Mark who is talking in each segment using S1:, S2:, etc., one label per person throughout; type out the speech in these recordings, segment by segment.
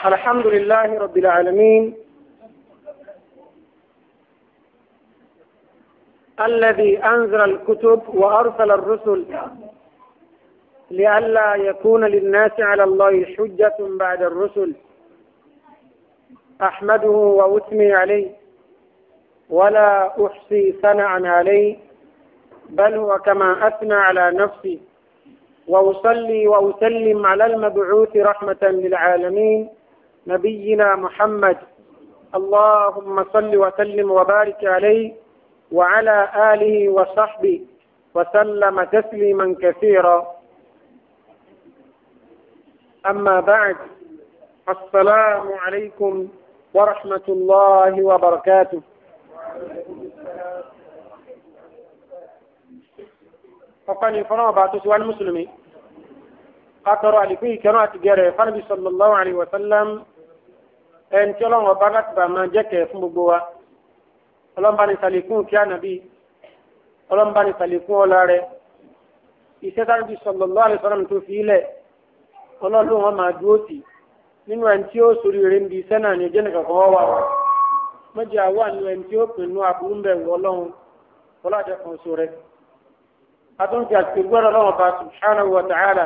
S1: الحمد لله رب العالمين الذي أنزل الكتب وأرسل الرسل لئلا يكون للناس على الله حجة بعد الرسل أحمده وأثني عليه ولا أحصي ثناء عليه بل هو كما أثنى على نفسي وأصلي وأسلم على المبعوث رحمة للعالمين نبينا محمد اللهم صل وسلم وبارك عليه وعلى آله وصحبه وسلم تسليما كثيرا أما بعد السلام عليكم ورحمة الله وبركاته ọ̀pẹ́ni fọ́nà ọba tó síwá ní mùsùlùmí akọrọ àlìkún ìkẹrọ àti gẹrẹ fánàbí sallallahu alaihi wa sallam ẹni tí ọlọ́run ọba láti bá máa jẹ́kẹ̀ fún gbogbo wa ọlọ́mbà ní sàlékún kí ànàbí ọlọ́mbà ní sàlékún ọlá rẹ iṣẹ́ fánàbí sallallahu alaihi wa sallam tó fi ilẹ̀ ọlọ́run wọn máa dúró sí nínú ẹni tí ó sórí rẹ̀ ń bi iṣẹ́ náà ní ọjọ́ nìkan kan wá wà mọ́jà wà nínú ẹni tí ó pinnu àbúrú bẹ̀rù ọlọ́run ọlọ́dẹ kan sọ rẹ̀ atúntì àti gbọ́dọ̀ lọ́wọ́ bá subhanahu wa ta'ala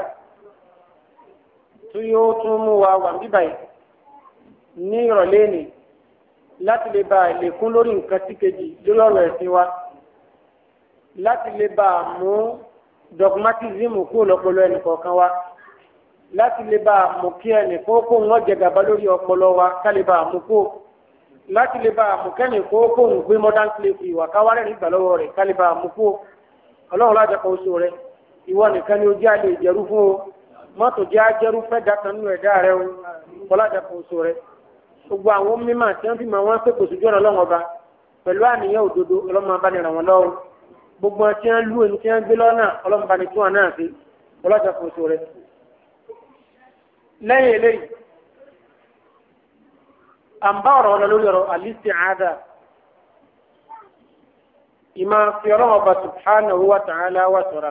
S1: tó yóò tún mú wa wà bíbáyìí ní ìrọ̀lẹ́ ni láti lè bá ìlẹ̀kùn lórí nǹkan tí kejì lórí ọ̀rọ̀ ẹ̀sìn wa láti lè bá mú dogmatism kúrò lọ́pọlọ ẹnì kọ̀ọ̀kan wa láti lè bá mú kí ẹnì kókó wọn jẹ gàba lórí ọpọlọ wa ká lè bá mú kó láti lè bá mú kẹ́nì kókó ń gbé modern slavery wà káwárẹ̀ nígbà lọ́wọ́ rẹ̀ ká lè bá mú kó ọlọ́run lájà kan oṣù rẹ ìwọ nìkan ni ojú àlè ìjẹrú fún o mọ́tò jẹ́ ajẹ́rú fẹ́ dákan nínú ẹ̀dá rẹ o ọlájà kan oṣù rẹ gbogbo àwọn mímọ̀ tí wọ́n fi mọ̀ wọ́n pé kò sójú ọ̀nà ọlọ́run ọba pẹ̀lú àníyàn òdodo ọlọ́run máa bá ní ràn wọ́n lọ́wọ́ gbogbo wọn tí wọ́n lù ẹni tí wọ́n gbé lọ́nà ọlọ́run bá ní tún wọn náà sí ọlájà kan oṣù rẹ. lẹ́yìn eléyìí à ń bá ọ̀rọ̀ wọn lórí ọ̀rọ̀ al-isti'adha ìmá fi ọlọ́wọ́ bá subhanahu wa ta'ala wa sọ̀rọ̀.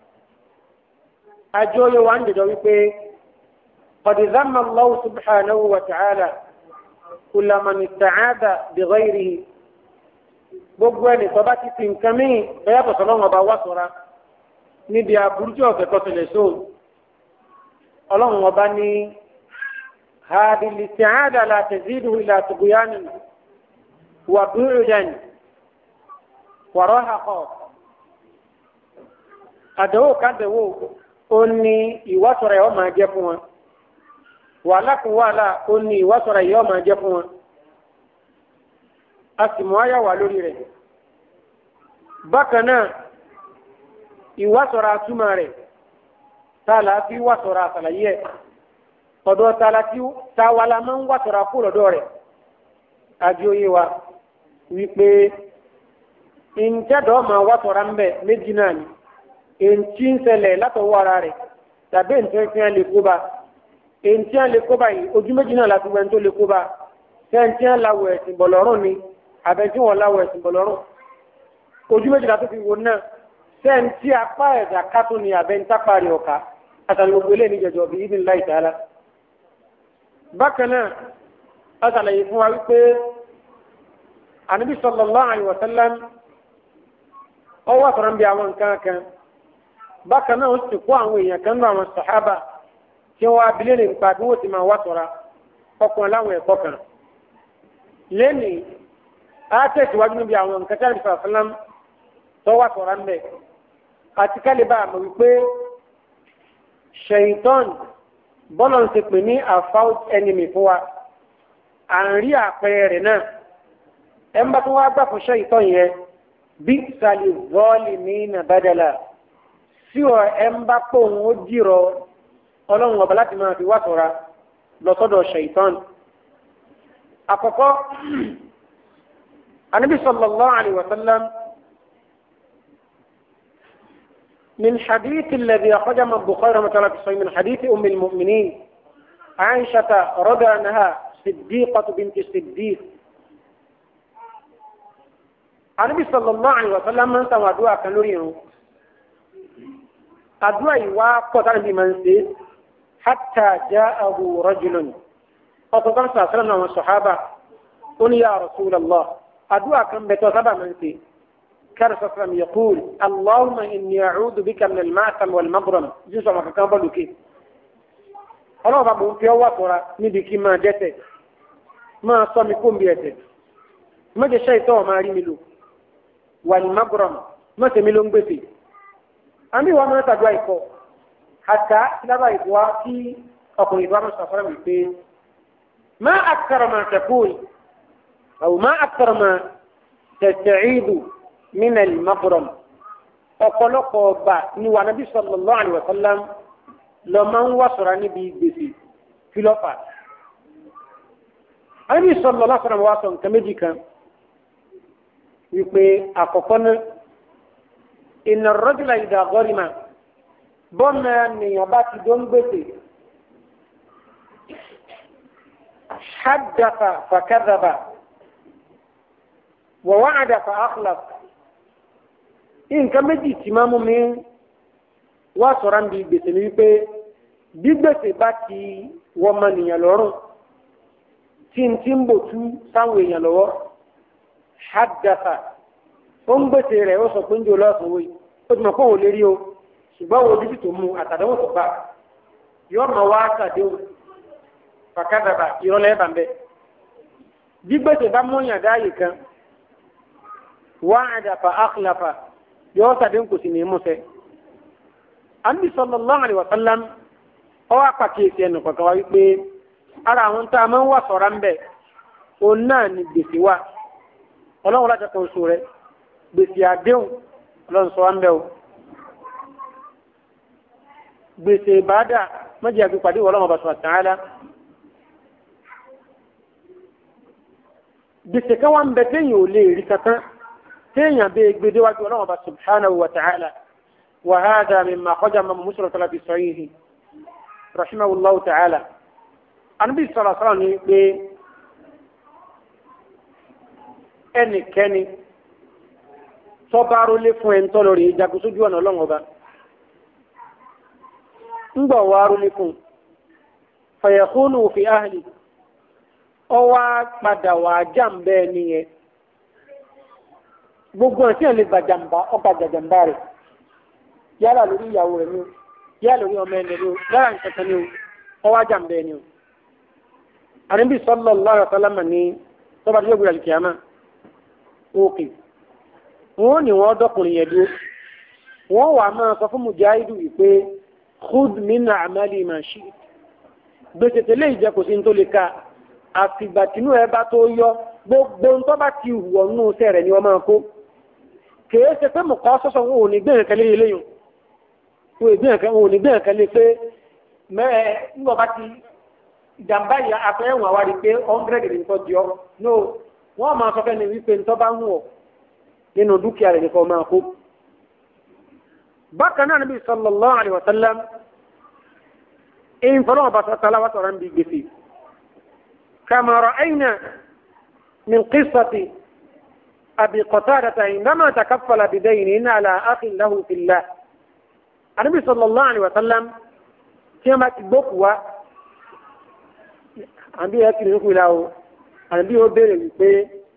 S1: Àjọyọ̀ wa ń dìjọ wípé qad dhamma Allah subhanahu wa ta'ala kulla man ista'adha bi ghayrihi. Gbogbo ẹni tó bá ti fi nǹkan mí bẹ́ẹ̀ bọ̀ sọ́lọ́wọ́ bá wá sọ̀rọ̀ níbi àbúrújì ọ̀fẹ́ kọ́sílẹ̀ sóòlù. Ọlọ́run ọba ní هذه الاستعادة لا تزيده إلى طغيان وبعدا wàrọ́hàkọ́ àdánwò kádánwò ó ní ìwásọ̀rọ̀ ẹ̀ ọ́ máa jẹ́ fún wọn wàhálà kún wàhálà ó ní ìwásọ̀rọ̀ ẹ̀ ọ́ máa jẹ́ fún wọn a sì mú àyà wà lórí rẹ̀ bákan náà ìwásọ̀rọ̀ àtúmọ̀ rẹ̀ tá a là fi wásọ̀rọ̀ àtàlàyé ẹ̀ ọ̀dọ̀ tá a la ti tá a wà la máa ń wásọ̀rọ̀ àpò lọ́dọ̀ rẹ̀ àjọyé wa wípé ìjẹ́dọ̀ máa wá tọ̀ra ń bẹ̀ méjì náà ni èntì ń ṣẹlẹ̀ látọwọ́ ara rẹ̀ tàbí èntì ń fiyan lè kó ba èntì ń lè kó ba yìí ojú méjì náà láti wẹ́n tó lè kó ba sẹ́ńtì ń lawọ̀ ẹ̀sìn bọ̀lọ́rùn ni àbẹ̀tí wọn lawọ̀ ẹ̀sìn bọ̀lọ́rùn ojú méjì láti fi wò náà sẹ́ńtì apá ẹ̀dá kátó ni àbẹ̀ntápá rẹ̀ ọ̀ka àtàlẹ́ gbogbo eléyìí jẹjọ bí ibi ńlá ìtàlá bákan náà àtàlẹ́ fún wa wípé ànábì sallallahu alaihi wasallam ọwọ́ àtọ̀rọ̀ ń bí àwọn nǹkan kan bákan náà ó sì kó àwọn èèyàn kan nínú àwọn sàhábà tí wọ́n abilé lè nípa bí wọ́n ti máa wá tọ̀ra ọkùnrin láwọn ẹ̀kọ́ kan lẹ́nìí á tẹ̀síwájú níbi àwọn nǹkan tí a lè fà fúnlám tó wá tọ̀ra ńbẹ àti kálíbà àmọ̀ wípé ṣèyítọ́n bọ́lọ̀ ń ti pè ní àfáwọ́ ẹnìmì fún wa à ń rí àpẹẹrẹ rẹ̀ náà ẹ̀ ń bá tó wá gbà fún ṣèyítọ́n yẹn bí sali zọ́ọ̀lì ní nàbàdàlà sí ọ ẹ ń bá pò ń ó dìrọ ọlọ́run ọba láti máa fi wá sọ̀ra lọ́sọ́dọ̀ ṣèitán. àkọ́kọ́ anabi sallallahu alayhi wa sallam من حديث الذي أخرجه من البخاري رحمه الله في من حديث أم المؤمنين عائشة رضي عنها صديقة بنت الصديق anabi sallallahu alaihi wa sallam máa ń sàwọn àdúrà kan lórí irun àdúrà yìí wá pọ̀ táwọn ibi máa ń ṣe hatta ja'ahu rajulun ọkọ̀ kan sàṣẹ́lẹ̀ náà wọn sọ̀hábà ó ní ya Rasulullah àdúrà kan bẹ̀ tó sábà máa ń ṣe كان صلى الله عليه وسلم يقول اللهم إني أعوذ بك من المعثم والمغرم جزء ما كان بلو كي ọlọ́run bá mò ń fi ọwọ́ àtọ́ra níbi kí máa dẹ́tẹ̀ máa sọ mi kó ń bí ẹsẹ̀ mọ́jẹ ṣe ìtọ́ ọ̀ máa rí mi lò wà ní magbọ́rọ̀mù mọ́tẹ̀ mi ló ń gbèsè àmì ìwà máa tàdúrà ìkọ àtà lábà ìwà tí ọkùnrin ìwà máa sọ̀rọ̀ mi pé má àkàrà máa tẹ̀kùn àwọn má àkàrà máa tẹ̀tẹ̀ ìdù min al-maghram ọ̀pọ̀lọpọ̀ ọba ni wà nàbí sallallahu alaihi wasallam lọ máa ń wá sọ̀rọ̀ níbi gbèsè fílọ́fà. àbí sallallahu alaihi wasallam wá sọ nǹkan méjì kan wípé àkọ́kọ́ náà inna ar-rajula idha gharima bọ́ọ̀mù nìyàn bá ti dó ń gbèsè haddatha fakadhaba wa wa'ada fa akhlaf nǹkan méjì tí máa mú mi wá sọ̀rọ̀ ń bi gbèsè ni wípé bí gbèsè bá ti wọ ọmọ nìyàn lọ́rùn tí n ti ń bò tú sáwọn èèyàn lọ́wọ́ haddafa ó ń gbèsè rẹ̀ ó sọ pé ń jò lọ́sùn wòye ó ti mọ̀ pé òun lè rí o ṣùgbọ́n wo bíbí tó mú àtàdánwò tó bá yọ ọmọ wa sàdéhùn fàkàdàbà ìrọ̀lẹ́ bàbẹ́ bí gbèsè bá mú yàn dáàyè kan wá àdàfà àkùlàfà yóò sàdéhùn kò sì ní mú sẹ́. Ànábì sallallahu alaihi wasallam ọwọ́ àpàkíyèsí ẹnu kankan wá wípé ara àwọn tá a máa ń wà sọ̀rọ̀ ń bẹ̀ òun náà ni gbèsè wa ọlọ́run láti kan oṣù rẹ̀ gbèsè àdéhùn ọlọ́run sọ wá ń bẹ̀ o. gbèsè ìbáàdà mọ́jì àgbépadé ọlọ́run ọba sọ̀rọ̀ tàn án lá. gbèsè kan wá ń bẹ téèyàn ò lè rí kankan téèyàn bẹ́ẹ̀ gbedéwájú ọlọ́run ọba subhanahu wa ta'ala. وهذا مما خرج من مسلم في صحيحه رحمه الله تعالى النبي صلى الله عليه وسلم pé ẹnikẹ́ni tọ́ba rólé fún ẹni tọ́ lórí ìjagun sójú ọ̀nà ọlọ́run ọba ńgbọ̀ wá rólé fún fàyẹ̀kúnù fi áhìlì ọwá padà wà jàǹbẹ́ nìyẹn gbogbo ẹ̀sìn ẹ̀ lè gbàjàmbá ọba jàjàmbá rẹ̀ yálà lórí ìyàwó rẹ̀ ni o yálà lórí ọmọ ẹni ni o yálà nǹkan ni o ọwọ́ ajá ń bẹ ni o. àníbi sallallahu alaihi wasallam ní tọ́ba tó gbé àlùkìyàmá òkè wọn ò ní wọn dọkùnrin yẹn dúró wọn wà máa sọ fún mujahidu wípé khud min a'mali ma shi'ta gbèsè tẹ́lẹ̀ ìjẹ kò sí ní tó lè ka àfìgbà tínú ẹ bá tó yọ gbogbo ntọ́ bá ti wọ̀ nù sẹ́rẹ̀ ni wọ́n máa kó kèé ṣe pé mọ̀kọ́ sọ́sọ́ wọn ò ní gbé nǹkan lé eléyìí wọn ò gbé nǹkan wọn ò ní gbé nǹkan lé pé mẹ́ẹ̀ ńgbọ̀n bá ti ìjàmbá yìí afẹ́ ẹ̀wọ̀n àwa rí pé hundred ní nǹkan jọ no wọ́n máa sọ fẹ́ni wípé ntọ́ bá ń wọ̀ nínú dúkìá rẹ̀ nìkan máa kó. bákan náà níbi sallallahu alaihi wasallam èyí fọlọ́wọ́n bá sọ tala wà sọ̀rọ̀ ń bí gbèsè kama ra'ayna min qissati أبي قتادة عندما تكفل بدين على أخ له في الله النبي صلى الله عليه وسلم كما تبقوا àbí ẹ kìlì nípò ìlà o àbí ó béèrè wípé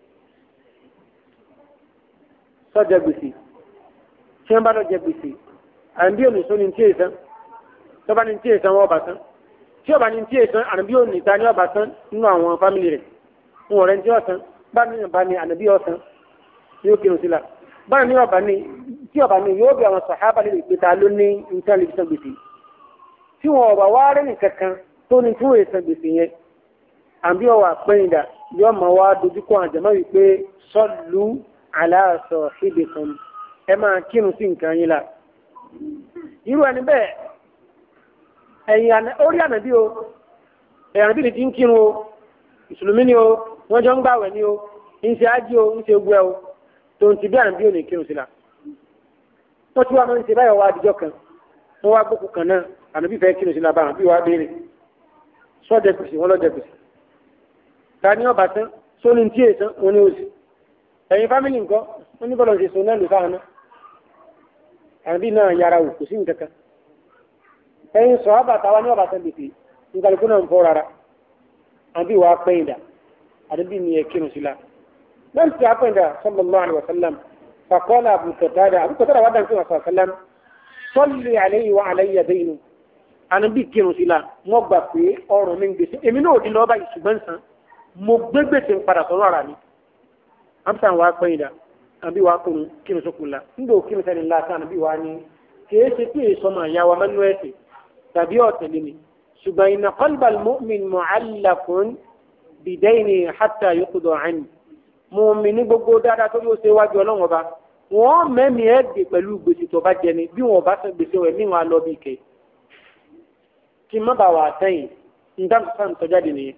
S1: sọjà gbèsè tí wọn bá lọ jẹ gbèsè àbí ònìṣó ni tí èsán tó bá ní tí èsán wọn ọba tán tí ọba ní tí èsán àbí ònìta ní ọba tán nínú àwọn fámìlì rẹ wọn ọ̀rẹ́ ní tí ọsán bá ní ọba ní ànàbí ọsán yóò kírun sí la báyìí ní ọba ní tí ọba ní yóò bí àwọn sàhábà lè pè ta ló ní nǹkan lè fi san gbèsè tí wọn ọba wá rẹ nìkan kan tó ní tí wọn èsàn gbèsè yẹn àbí ọwọ àpẹyìndà yóò máa wá dojúkọ àjẹmọ́ wípé sọlù aláàsọ síbi kan ẹ máa kírun sí nǹkan yín la irú ẹni bẹ́ẹ̀ ẹ̀yìn orí ànàbí o ẹ̀yìn ànàbí ni ti ń kírun o ìsùlùmí ni o wọ́n jọ ń gbàwẹ̀ ni o ń ṣe ájí o ń ṣe gbẹ o tó ń ti bí àrùn bí òní kírun sí la wọ́n ti wá máa ń ṣe báyọ̀ wá àdìjọ́ kan wọ́n wá gbókù kan náà àrùn bí fẹ́ kírun sí la bá àrùn bí wàá béèrè sọ́jà gbèsè wọ́n lọ́jà gbèsè ta ni ọba tán sóni tí èsán wọn ni òsì ẹ̀yin fámìlì nǹkan wọ́n ní bọ́lọ̀ ṣe sọ náà lò sáà náà àrùn bí náà yára wò kò sí nǹkan kan ẹ̀yin sọ àbàtà wa ní ọba tán gbèsè nǹkan náà ń fọ́ rárá àbí wàá pẹ́yìn dà àdébí ni ẹ kírun sí la lẹ́yìn tí a pẹ́yìn dà sallallahu alaihi wasallam faqala Abu Qatada Abu Qatada wà dáńtí wàsàn sallam salli alayhi wa alayya daynu ànábì kírun sí la wọ́n gbà pé ọrùn mi ń gbèsè èmi náà ò di lọ́ọ́ báyìí ṣùgbọ́n sàn mo gbé gbèsè ń padà sọ́rọ̀ ara mi amsa wàá pẹ́yìn dà àbí wàá kírun kírun sókun la nígbà òkírun sẹ́ni ńlá sàn àbí wàá ní kìí ṣe pé ìsọmọ àyàwó amánú ẹ̀sìn tàbí ọ̀tẹ̀lẹ̀ mi ṣùgbọ́n iná qalbal mu'min mu'allaqun bidayni hatta yuqda anhu mu'min ní gbogbo dáadáa tó yóò ṣe wájú ọlọ́run ọba wọ́n mẹ́mí ẹ̀ dè pẹ̀lú gbèsè tó bá jẹ ni bí wọ́n bá san gbèsè rẹ̀ níwọ̀n alọ́ bí kẹ́ kí má bàa wà àtẹ̀yìn nígbà tó sàn tọ́jáde nìyẹn.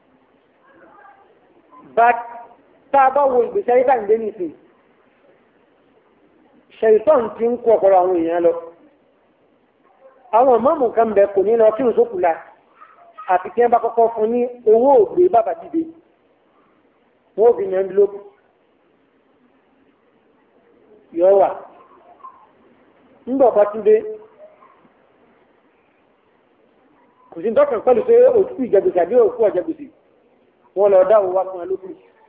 S1: bá tá a bá wo ìgbésí ayé tá à ń gbé nìsín ṣèyítọ́n ti ń kó ọ̀pọ̀lọpọ̀ àwọn èèyàn lọ àwọn mọ́mù kan bẹ kò ní lọ kí n sókù la àti kí wọ́n bá kọ́kọ́ fún ní owó ògbé bàbá dìde wọ́n ò fi ní ẹnbílópù yọ wà ńgbà ọba tún dé kò sí dọ́kàn pẹ̀lú pé òtún ìjẹgbèsè àbí òkú ọ̀jẹgbèsè wọ́n lọ dá owó wá fún ẹ lókù.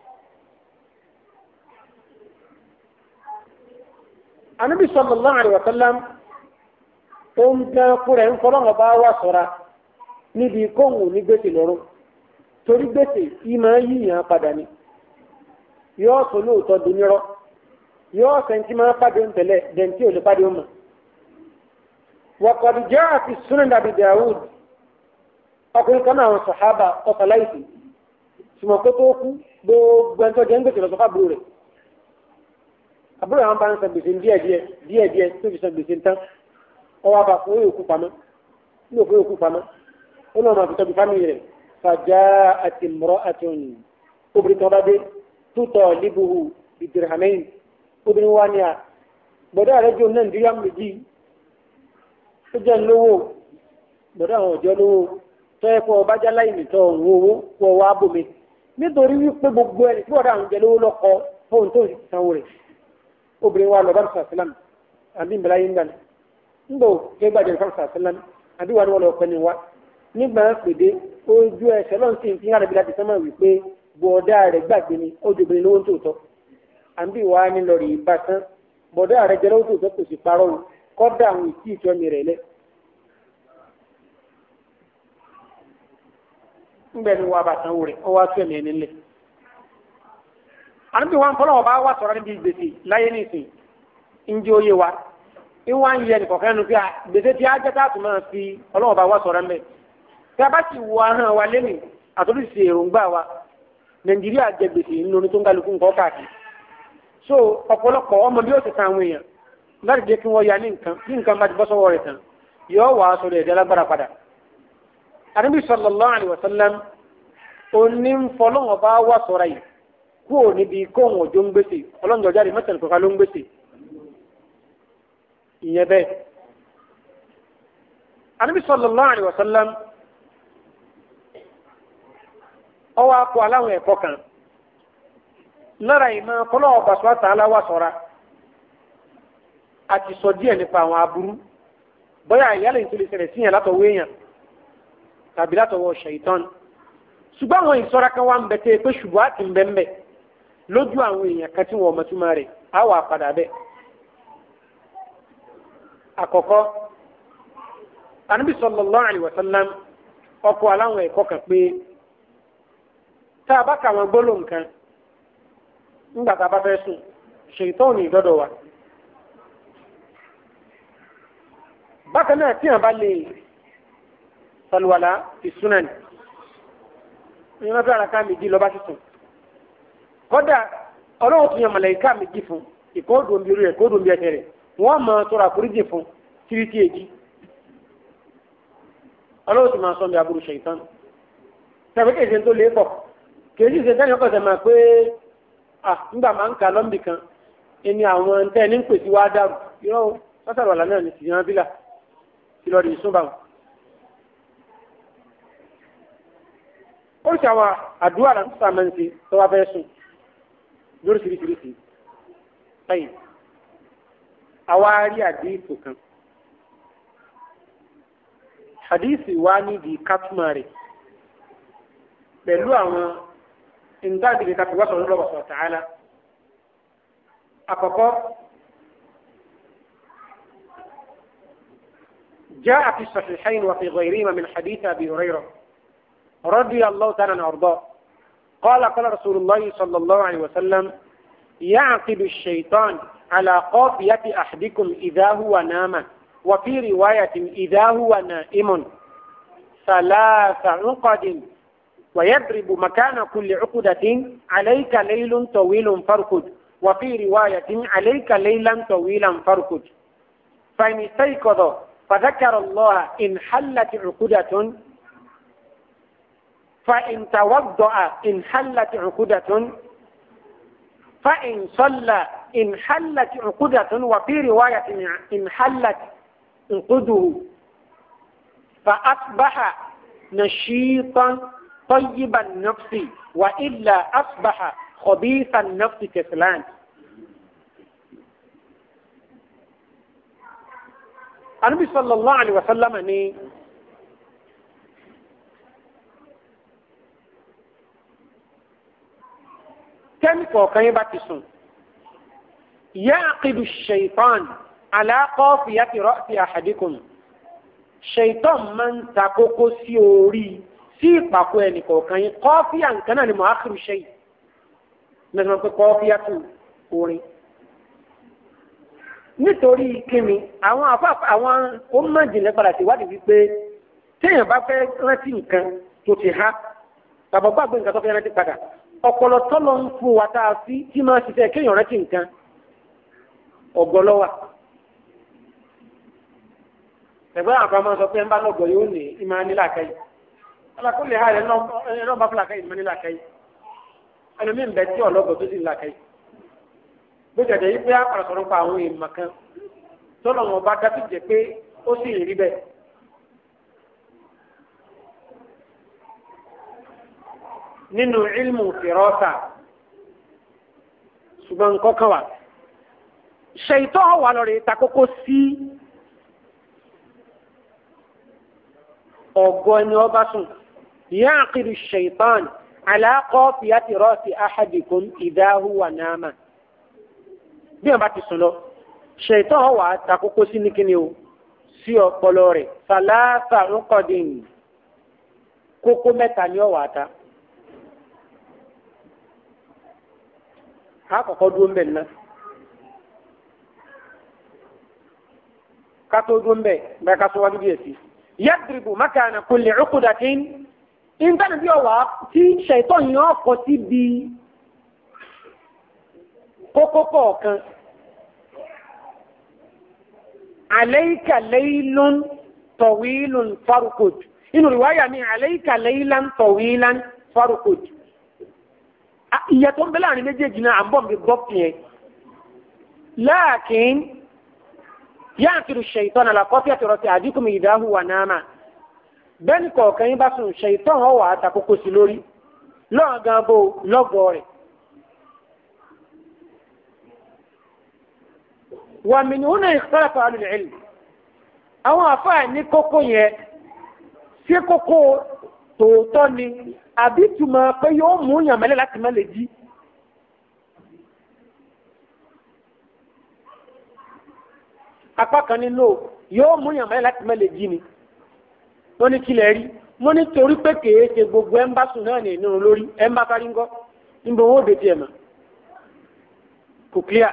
S1: Ànábì sallallahu alaihi wa sallam ó ń gbẹ́ fúnra ń fọlọ́wọ́ bá wà sọ́ra níbi kóhùn ní gbèsè lọ́rùn torí gbèsè yìí máa yíyàn padà ni yóò sọ lóòótọ́ dunirọ́ yóò sẹ́ńtì máa pàdé ń tẹ̀lé dẹ̀ntì ò lè pàdé ń mọ̀. waqad jaa fi sunan Abi Dawud ọkùnrin kan náà sàhábà ọ̀sàláìsì ṣùgbọ́n kó tó kú gbogbo ẹ̀ńtọ́ jẹ́ ń gbèsè lọ́sọ́fà àbúrò rẹ̀ àbúrò àwọn bá ń san gbèsè díẹ̀díẹ̀ díẹ̀díẹ̀ tó fi san gbèsè tán ọwọ́ àbá fún òye òkú pamọ́ ní òfin òkú pamọ́ ó lọ́nà àfitọ́ bí fámìlì rẹ̀ fàjà àti mọ́rọ́ àti òyìn obìnrin kan bá dé tútọ̀ líbuhu ìdìrìhàmẹ́yìn obìnrin wa ni à gbọ́dọ̀ àrẹ jọ náà ndíyà méjì ó jẹ́ lówó gbọ́dọ̀ àwọn ọ̀jọ́ lówó tọ́ ẹ kọ́ ọba jálá ìmìtọ́ òun owó kọ́ wa bòmí nítorí wípé gbogbo ẹni tí wọ́n dà ń jẹ lówó lọ́kọ fóun tó ti sanwó rẹ̀ obìnrin wa lọ́ba sàlám àbí ìbílá yín gbàna ńgbò ké gbàdé nǹkan sàlám àbí wà ní wọn lọ pẹ́ ni wa nígbà pèdé ojú ẹsẹ̀ lọ́n sì ń fi hàn láti sọ́mọ̀ wípé bọ̀ọ̀dá rẹ̀ gbàgbé ni ó dòbìnrin lówó tòótọ́ àbí wà á ní lọ rí ibà tán bọ̀ọ̀dá rẹ̀ jẹ́ lówó tòótọ́ kò sì parọ́ o kọ́dà àwọn ìtì ìtọ́ mi rẹ̀ lẹ̀. ńgbẹ́ ni wà á bá sanwó rẹ̀ ó wá tó ẹ̀mí ẹni lẹ̀. àbí wọn fọlọ́ bá wà sọ̀rọ̀ níbi gbèsè láyé nìsín ńjẹ́ ó yé wa ìwà ń yẹ nìkọ̀kẹ́ nu pé gbèsè tí a jẹ́ káàtó máa fi ọlọ́wọ́ bá wà sọ̀rọ̀ mbẹ́ tí a bá ti wọ ahọ́n wa lẹ́nu àtúntò èròǹgbà wa nàìjíríà jẹ gbèsè nínú oní tó ń kálukú nǹkan káàkiri so ọ̀pọ̀lọpọ̀ ọmọ bí ó ti san àwọn èèyàn láti jẹ́ kí wọ́n ya ní nǹkan bí nǹkan bá ti bọ́ sọ́wọ́ rẹ̀ tán yóò wà á sọ̀rọ̀ ẹ̀dá lágbára padà. àdébí sallallahu alaihi wasallam òní ń fọlọ́wọ́n bá wà sọ̀rọ̀ yìí kúrò níbi kóhùn òjò ń gbèsè ọlọ́njọ́ jáde mẹ́tẹ̀ẹ̀ni kọ̀ọ̀kan ló ń gbèsè ìyẹn bẹ́ẹ̀. àdébí sallallahu alaihi wasallam ọwọ́ akọ aláwọn ẹ̀kọ́ kan lára ìmọ̀ kọ́lọ́ ọba sọ́tà aláwà sọ́ra àti sọ díẹ̀ nípa àwọn aburú bóyá ìyálẹ̀ ìtòlè ṣẹlẹ̀ síyàn látọwọ́ èèyàn tàbí látọwọ́ ṣèyítán ṣùgbọ́n àwọn ìṣọ́ra kan wà ń bẹ tẹ́ pé ṣùgbọ́n àti ń bẹ ń bẹ lójú àwọn èèyàn kan tí wọ́n mọ̀túmọ̀ rẹ̀ á wà padà bẹ́ẹ̀. àkọ́kọ́ Ànábì sallallahu alaihi wasallam ọkọ̀ aláwọn ẹ̀kọ́ kan pé tá a bá kà wọn gbólóhùn nǹkan ńgbà tá a bá fẹ́ sùn ṣèyítọ́ ní ìdọ́dọ̀ wa. bákan náà tí wọn bá lè sàlùwàlà ìsúná ni ní wọn fẹ́ ara ká méjì lọ́ba sí sùn. kọ́dà ọlọ́run tún yàn màláíkà méjì fún ìkóòdù omi rẹ̀ ìkóòdù omi ẹsẹ̀ rẹ̀ wọ́n mọ tọrọ àforíjì fún tìrìtì èjì. ọlọ́run tún máa sọ mi aburú ṣèyítọ́ tàbí kèsì tó lé pọ̀ kèsì ṣe sẹ́ni ọkọ̀ sẹ́ni máa pé ah nígbà máa ń kà lọ́mbì kan ẹni àwọn tẹ́ ẹni ń pèsè wá dàrú irọ́ sọ́sàrọ̀lá náà ní tìyàn bílà tí lọ́ọ́ di ìsúnbà wọn. ó ṣe àwọn àdúrà náà tó sàmẹ́ ṣe tó wá fẹ́ sùn lórí ṣiríṣiríṣi lẹ́yìn àwa rí àdéhìsù kan àdéhìsù wa nídìí kátùmá rẹ̀ pẹ̀lú àwọn ìntàdìrì tàbí wọ́n sọ̀rọ̀ lọ́wọ́ sọ̀rọ̀ tààlà. àkọ́kọ́ جاء في الصحيحين وفي غيرهما من حديث أبي هريرة رضي الله تعالى عنه وارضاه قال قال رسول الله صلى الله عليه وسلم يعقد الشيطان على قافية أحدكم إذا هو نام وفي رواية إذا هو نائم ثلاث عقد ويضرب مكان كل عقدة عليك ليل طويل فاركد وفي رواية عليك ليلا طويلا فاركد فإن استيقظ فذكر الله إن حلت عقدة فإن توضأ إن حلت عقدة فإن صلى إن حلت عقدة وفي رواية إن حلت عقده فأصبح نشيطا طيب النفس وإلا أصبح خبيث النفس كسلان النبي صلى الله عليه وسلم ni tẹ́nì kọ̀ọ̀kan yín bá ti sùn yaqidu shaitan ala qafiyati ra'si ahadikum shaitan máa ń ta kókó sí orí sí ìpàkọ́ ẹnì kọ̀ọ̀kan yín kọ́fíà nǹkan náà ni mo ákìrù ṣe yìí mẹ́sàn-án pé kọ́fíà tù orin nítorí kíni àwọn afáfá àwọn onímọ̀jìnlẹ̀ padà sí ìwádìí wípé téèyàn bá fẹ́ rántí nǹkan tó ti há bàbá gbàgbé nǹkan tó fẹ́ rántí padà ọpọlọ tọ́lọ̀ ń fún wa tá a sí tí máa ṣiṣẹ́ kéèyàn rántí nǹkan ọ̀gọ́lọ́wà ẹ̀gbọ́n àwọn kan máa sọ pé ń bá lọ́gọ̀ yóò ní ìmọ̀ nílà káyì alákùnlé ha ẹ̀rọ bá fúlàkáyì ìmọ̀ nílà káyì ẹlòmíín bẹ tí ọlọ́gọ̀ tó sì nílà káyì bó jẹ̀dẹ̀ yí pé àpàrà sọ̀rọ̀ pa àwọn èèmọ̀ kan tọ́lọ̀ wọn bá dá sí jẹ pé ó sì rí bẹ́ẹ̀. nínú ilmu fìrọ́sà ṣùgbọ́n nǹkan kan wà ṣèyítọ́ wà lọ́rẹ̀ takókó sí ọ̀gọ́ ẹni ọba sùn ya'qidu ṣèyítán ala qafiyati ra'si ahadikum idha huwa nama bí wọn bá ti sùn lọ ṣèyítọ́ wà takókó sí ní kíni o sí ọpọlọ rẹ̀ salasa uqadin kókó mẹ́ta ni ọ̀wà ta. akọkọ dúró mbẹ nná kátó dúró mbẹ mbẹ kátó wájú bí èsì yadribu makana kulli uqdatin nǹkan bí ọwà tí ṣètò yìí ọkọ sí bí kókó kọ̀ọ̀kan alayka laylun tawilun farqud inú riwaya mi alayka laylan tawilan farqud ìyàtọ̀ ń bẹ láàrin méjèèjì náà à ń bọ̀ mi gbọ́ fi yẹn láàkín yáàkiri ṣèyítọ́n àlàkọ́fí àtọ̀rọ̀tì àdínkùnmí ìdáhùn wà náàmà bẹ́ẹ̀ni kọ̀ọ̀kan yín bá sùn ṣèyítọ́n ọ̀ wà á ta kókó sí lórí lọ́ọ̀ gan bó lọ́gọ̀ rẹ̀. wà mí ní húnà ìkọ́lẹ̀fà alùlẹ̀ àwọn àfáà ní kókó yẹn sí kókó tòótọ́ ni àbí túmọ̀ pé yóò mú yàn mẹ́lẹ̀ láti má lè jí. apá kan nínú yóò mú yàn mẹ́lẹ̀ láti má lè jí ni. wọ́n ní kílẹ̀ rí wọ́n ní torí pé kèé ṣe gbogbo ẹ̀ ń bá sùn náà ní ìnú lórí ẹ̀ ń bá kárí ńgọ́ níbo wọ́n ò dé tiẹ̀ mọ́ kò clear.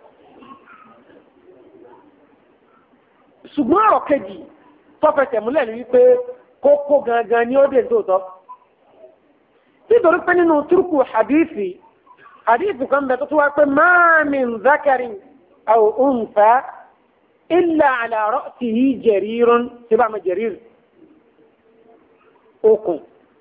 S1: ṣùgbọ́n ọ̀rọ̀ kejì tọ́fẹsẹ̀ múlẹ̀ ní wípé kókó gangan ni ó dé nítòótọ́ nítorí pé nínú túrùkù hadithi hadithi kan bẹ tó tó wá pé ma min zakarin aw unfa illa ala ra'sihi jarirun tí bá ma jarir okùn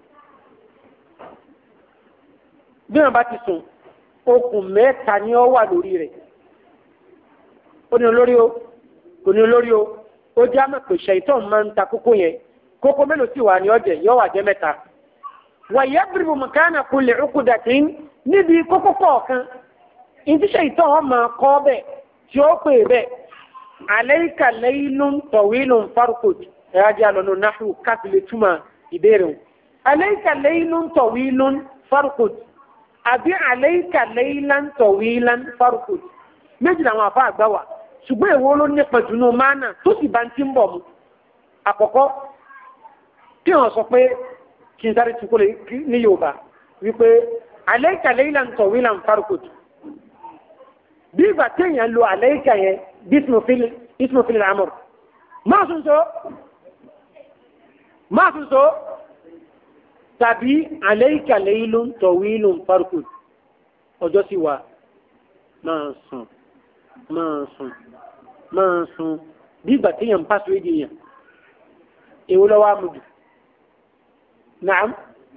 S1: bí wọn bá ti sùn okùn mẹ́ta ni ó wà lórí rẹ̀ ó ní olórí o kò ní olórí o ó jẹ́ àmọ̀ pé ṣèyítọ́ máa ń ta kókó yẹn kókó mélòó sì wà ní ọ̀jẹ̀ yóò wà jẹ́ mẹ́ta wàyẹ́bìrìbù mọ̀kánà kulẹ̀ ọkùdàtì níbi kókó kọ̀ọ̀kan ìdíṣẹ́ ìtọ́ wọn máa kọ́ bẹ̀ tí ó pè bẹ̀ àlẹ́yìká lẹ́yìnú tọ̀wílù farukut ẹ̀rájà lọ́nà náhù káfílẹ̀ túmọ̀ ìbéèrè wọn. alayka laylun tawilun farqud àbí alayka laylan tawilan farqud méjì làwọn àfa àgbà wà ṣùgbọ́n èwo ló nípa jùlọ mánà tó sì bá ń ti ń bọ̀ mu àkọ́kọ́ kí wọ́n sọ pé kí n sáré tukú ní yorùbá wípé alayka laylan tawilan farqud bí ìgbà téèyàn lo alayka yẹn bí ismofil amur máa tún so máa tún so tàbí alayka laylun tawilun farqud ọjọ́ sí wa máa sùn máa sùn máa sùn bí ìgbà téèyàn ń pàṣẹ èdè yẹn èwo lọ́wọ́ àmùjù naam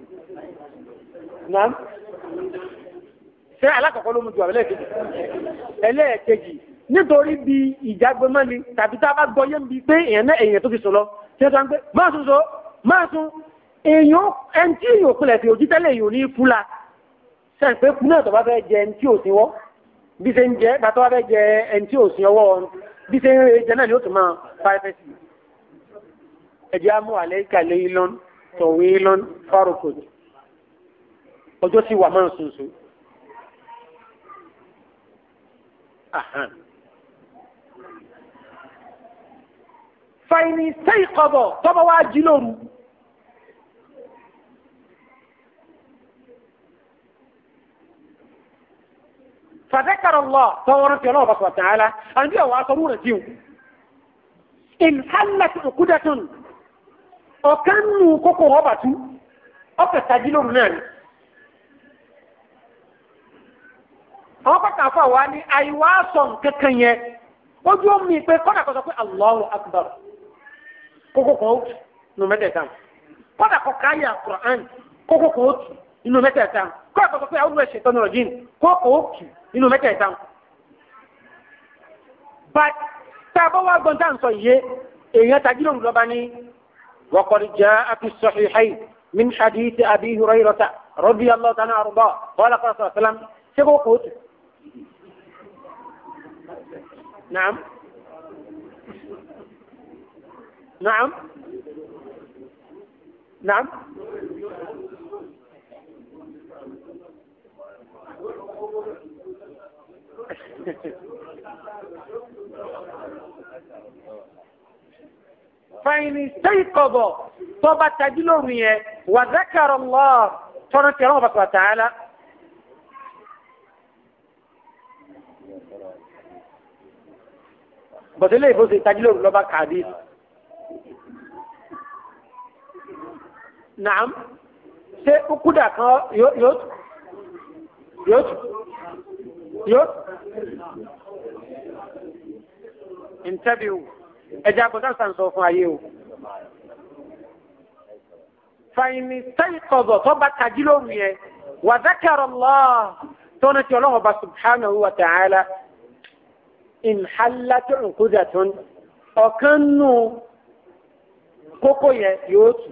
S1: naam ṣé alákọ̀ọ́kọ́ ló mú ju àbẹ́lẹ̀ kejì ẹlẹ́ẹ̀kejì nítorí bí ìjágbémọ́ni tàbí tá a bá gbọ́ yé ń bi pé èèyàn náà èèyàn tó fi sùn lọ tí ó sọ pé máa sùn so máa sùn èèyàn ẹni tí èèyàn òpinlẹ̀ fi ojú tẹ́lẹ̀ èèyàn ní fúla sẹ́yìn pé kú náà tó bá fẹ́ jẹ ẹni tí ò sí wọ́ bí ṣe ń jẹ bàtọ́ bá fẹ́ jẹ ẹni tí ò sí ọwọ́ bí ṣe ń jẹ náà ni ó tún máa fa ẹfẹ́ sí ẹjẹ́ á mú àlẹ́ ìkàlẹ́ ilọ́n tọ̀wé ilọ́n fárokòdì ọjọ́ sí wà máa sùn sùn. fàìní sẹ́yìn kọ́bọ̀ tọ́bọ̀ wá jí lóru. فذكر الله فورت الله بس وتعالى أن دي واسرون تيو إن حلت عقدة ọ̀kánù kókò wọ́n bàtú ọ̀pẹ̀ tàjí lóru náà ni. àwọn pàtàkì àfọ àwa ni àìwá sọ kankan yẹn ojú omi pé kọ́nà kan sọ pé Allahu Akbar kókò kan ó tù nù mẹ́tẹ̀ẹ̀ta kọ́nà kan káyà Quran kókò kan ó tù nínú mẹ́tẹ̀ẹ̀ta kọ́nà kan sọ pé àwọn ẹ̀ṣẹ̀ tọ́nu rọ̀jìn kókò ó tù nínú mẹ́tẹ̀ẹ̀ta. bá tá a bá wá gbọ́n tá à ń sọ yìí èèyàn tàjí lóru lọ́ba ní. وقد جاء في الصحيحين من حديث أبي هريرة رضي الله تعالى عنه أرضاه قال قال صلى الله عليه وسلم سبو قوت نعم نعم نعم fàyìn sẹ́yìnkọ̀bọ̀ tó bá tají lóru yẹn wà zákàrọ̀ lọ́ tọ́nà tí ọlọ́run bàtà tààlà. bọ̀délé ìbò ṣe tají lóru lọ́ba kàdí. Nàám ṣé kúdà kan yóò yóò yóò yóò interview ẹjẹ́ agbọ́dá sàn sọ fún ayé o. fàyìnì sẹ́yìn kọ̀bọ̀ tó bá tají lóru yẹn wà zákàrọ̀ lọ́ tọ́nà tí ọlọ́run ọba subhanahu wa ta'ala ìnhálàtò nkúdàtún ọ̀kan nù kókó yẹn yóò tù.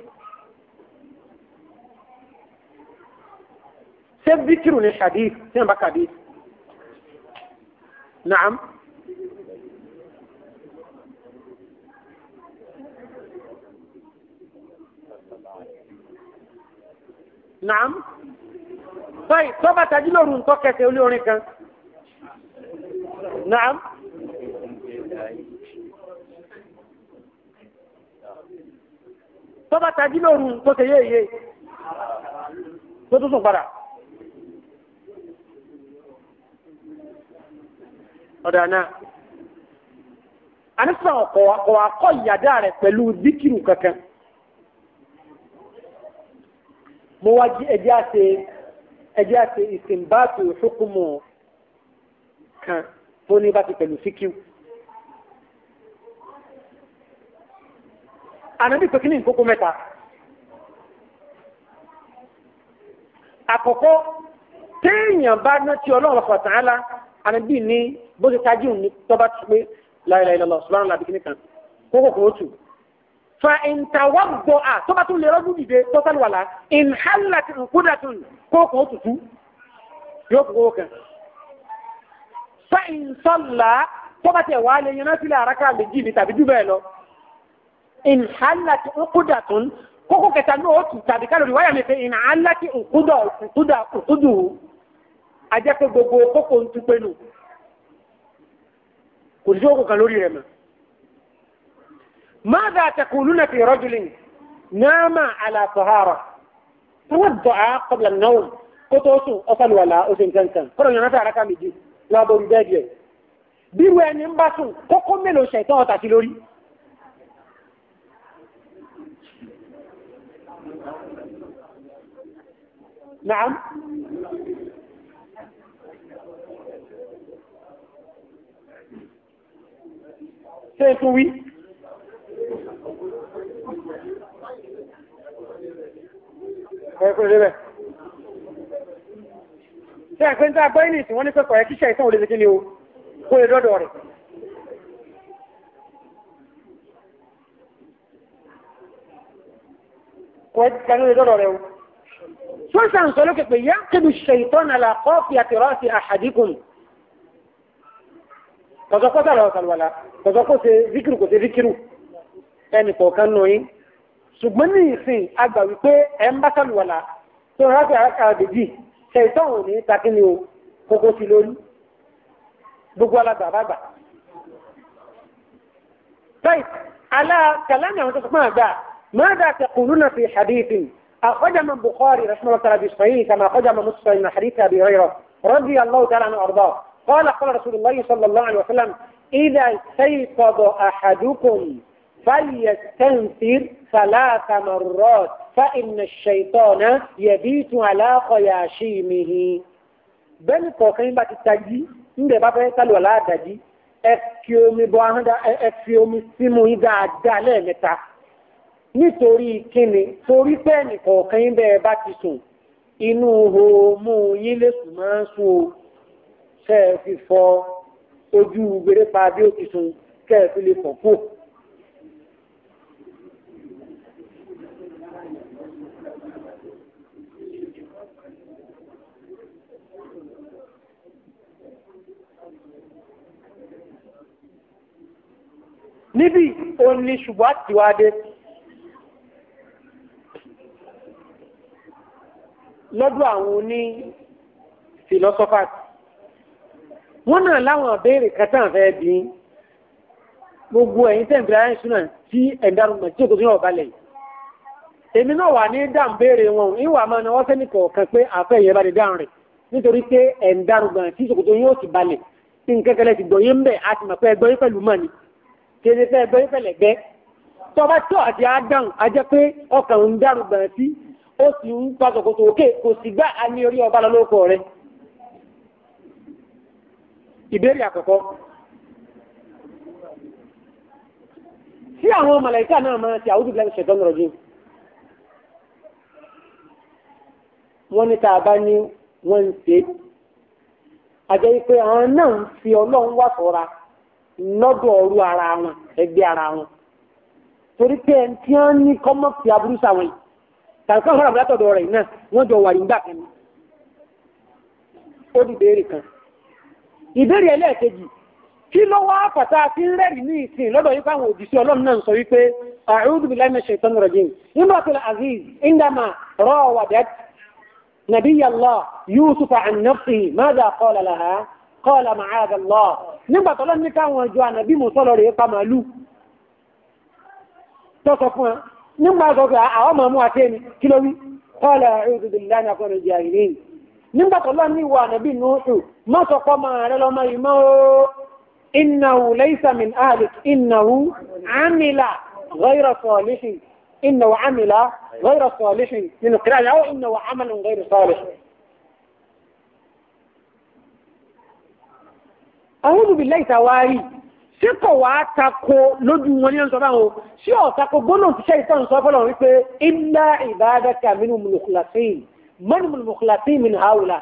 S1: ṣé bíkìrù ní hadith tí wọ́n bá hadith? Naam. Naam. Báyìí tọ́ba tají lóru ń tọ́kẹsẹ̀ olé orin kan. Naam. Tọ́ba tají lóru tó ṣe yéye. Tó tún sùn padà. Ọ̀dà náà. Àníṣàn ọ̀kọ̀ akọ́ ìyàdá rẹ̀ pẹ̀lú díkìrù kankan. mo wá jí ẹjẹ́ àti ẹjẹ́ àti ìsìnbáàtì hukumu kan tó ní bá ti pẹ̀lú síkíw. ànábì pé kí ní ìkókó mẹ́ta. àkọ́kọ́ téèyàn bá ná tí ọlọ́run fọ̀tàn án la ànábì ní bó ti tají òní tọ́ba ti pé la ilaha illallah subhanahu wa ta'ala kan kókó kò ó tù fa ìntàwọ́gbọ̀ à tó bá tún lè rọ́dún dìde tó sálù wàlá ìnhálàtì nkúdàtún kókò òtútù yóò kókó kan. fa ìnsọ́là tó bá tẹ̀ wá lè yan náà sílẹ̀ àràkà méjì ní tàbí jù bẹ́ẹ̀ lọ. ìnhálàtì nkúdàtún kókó kẹta náà ó tù tàbí kálórì wáyà mi fẹ́ ìnà aláti òkúdà òkúdà òkúdù ajẹ́ pé gbogbo kókó ń tupé nù kò sí òkú kan lórí rẹ̀ mọ́. ماذا تقولون في رجل نام على طهارة توضأ قبل النوم kótósùn ọ̀sán wàlá oṣù nǹkankan kọ́rọ̀ yẹn náà àràkà méjì lábọ̀ orí bẹ́ẹ̀dì ẹ̀ bí wọ́n ẹni ń bá sùn kókó mélòó ṣẹ̀tọ́ ọ̀tà sí lórí. Naam. Ṣé é tún wí? Ẹ̀kọ́ ìrẹ́bẹ̀ ṣe ẹ̀pẹ́ ń tá gbọ́ ìní tí wọ́n ní pẹ́kọ̀ ẹ̀ kíṣẹ́ ìtàn olè kí ni o kó lè dọ́dọ̀ rẹ̀ kó ẹ̀ lè dọ́dọ̀ rẹ̀ o tó ń sàn sọ lókè pé yá kébi ṣe ìtàn àlàkọ́ fi àtìrọ́ sí àhàdíkùn kọ̀sọ́kọ́sọ́ lọ sàlùwàlà kọ̀sọ́kọ́ ṣe zikiru kò ṣe zikiru ẹnì kọ̀ọ̀kan nù yín ṣùgbọ́n ní ìsìn àgbà wípé ẹ̀ ń bá sàlùwàlà tó ń rákà àkàdéjì ṣètò òun ní takíní o kókó sí lórí gbogbo alágbà bàgbà. طيب على كلام يوم تسمع ذا ماذا تقولون في حديث أخرج من بخاري رحمه الله تعالى بصحيح كما أخرج من مسلم من حديث أبي هريرة رضي الله تعالى عنه وأرضاه قال قال رسول الله صلى الله عليه وسلم إذا استيقظ أحدكم فليستنفر ثلاث مرات فإن الشيطان يبيت على خياشيمه bẹ́ẹ̀ni kọ̀ọ̀kan bá ti tají ńbẹ̀ bá fẹ́ sálù aláàdájí ẹ fi omi bọ ahọ́n dá ẹ fi omi símú yín dáadáa lẹ́ẹ̀mẹ́ta nítorí kíni torí bẹ́ẹ̀ni kọ̀ọ̀kan yín bẹ́ẹ̀ bá ti sùn inú hòmù yín lè sùn máa ń sùn o ṣe é fi fọ ojú gbèrè pa bí ó ti sùn kẹ́ ẹ fi lè fọ̀ kú. níbi òní ṣùgbọ́n àtiwádé lọ́dọ̀ àwọn oní philosophers wọ́n náà láwọn àbẹ́rẹ̀ kẹta fẹ́ bí gbogbo ẹ̀yin tẹ́ǹfẹ̀ ayé ṣúná tí ẹ̀dárùn-ún tí òkú sínú ọ̀balẹ̀ èmi náà wà ní dáhùn béèrè wọn ìwà máa náwó sẹ́ni kọ̀ọ̀kan pé àfẹ́ ìyẹn bá di dáhùn rẹ̀ nítorí pé ẹ̀dárùn-ún tí òkú yóò ti balẹ̀ tí nkẹ́kẹ́lẹ́ ti gbọ̀yé ń bẹ̀ àti mọ̀ pé ẹgbọ́yé pẹ̀lú mọ́ni kéde fẹ́ gbé pẹ̀lẹ́gbẹ́ tọba tó àti àdán ajẹ́ pé ọkàn ń dárú gbọ̀n sí ó sì ń pa sòkòtò òkè kò sì gbá a ní orí ọba lọ́lọ́kọ̀ rẹ̀. ìbéèrè àkọ́kọ́ tí àwọn màláíkà náà máa ti àwùjọ ìlànà ṣẹ̀tọ́ nọ̀rọ̀ jù wọ́n ní tá a bá ní wọ́n ń ṣe àjẹ́ pé àwọn náà ń fi ọlọ́run wà sọ́ra lọ́dọ̀ ọrú ara wọn ẹgbẹ́ ara wọn torí pé ẹni tí wọ́n ní kọ́mọ́ fi aburú sáwọn yìí tàbí kọ́mọ́ fún àbúrátọ̀dọ̀ rẹ̀ náà wọ́n jọ wà nígbà kan ní. ó di ìbéèrè kan ìbéèrè ẹlẹ́ẹ̀kejì kí ló wá fàtà sí rẹ́rì ní ìsìn lọ́dọ̀ yìí fáwọn òjìṣẹ́ ọlọ́run náà sọ wípé a'udhu billahi minash shaitanir rajim imratul aziz indama rawadat nabiyya Allah yusufa an nafsihi madha qala laha qala ma'adha Allah nígbà tọ́lọ́ ní káwọn ọjọ́ ànàbí mùsọ́lọ̀ rẹ̀ pa màálù tọ́sọ fún ẹ nígbà tọ́sọ àwọn ọmọ mú àti ẹni kí ló wí qala a'udhu billahi minash shaitanir jahilin nígbà tọ́lọ́ ní ìwà ànàbí nùúsù má sọ pọ́ máa rẹ lọ́mọ yìí mọ́ innahu laysa min ahlik innahu amila ghayra salihin innahu amila ghayra salihin nínú kíra yàwó innahu amalun ghayra salihin àwọn olùbílẹ̀ ìtawárí tí kò wá tako lójú wọn ní ọ̀sán báwọn sí ọ̀tako gbóná ti ṣe ìtàn sọ fọ́lọ̀ wípé illa ibadaka minhum mukhlasin man mukhlasin min haula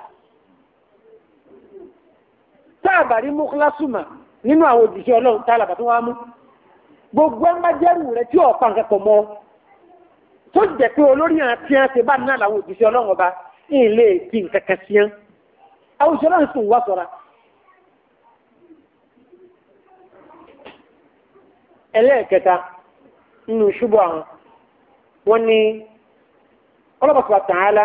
S1: táàbàrí muklasuma nínú àwọn òjìṣẹ́ ọlọ́run tá àlàbà tó wá mú gbogbo ẹ̀ má jẹ́rù rẹ̀ tí ọ̀pá nǹkan pọ̀ mọ́ tó jẹ́ pé olórí àti àti bá náà làwọn òjìṣẹ́ ọlọ́run ọba ilé kí nǹkan kan sí án àwọn òjìṣẹ́ ọlọ́run sùn wá sọ́ra ẹlẹ́ẹ̀kẹta nínú ṣubú àwọn wọ́n ní ọlọ́pàá tààlà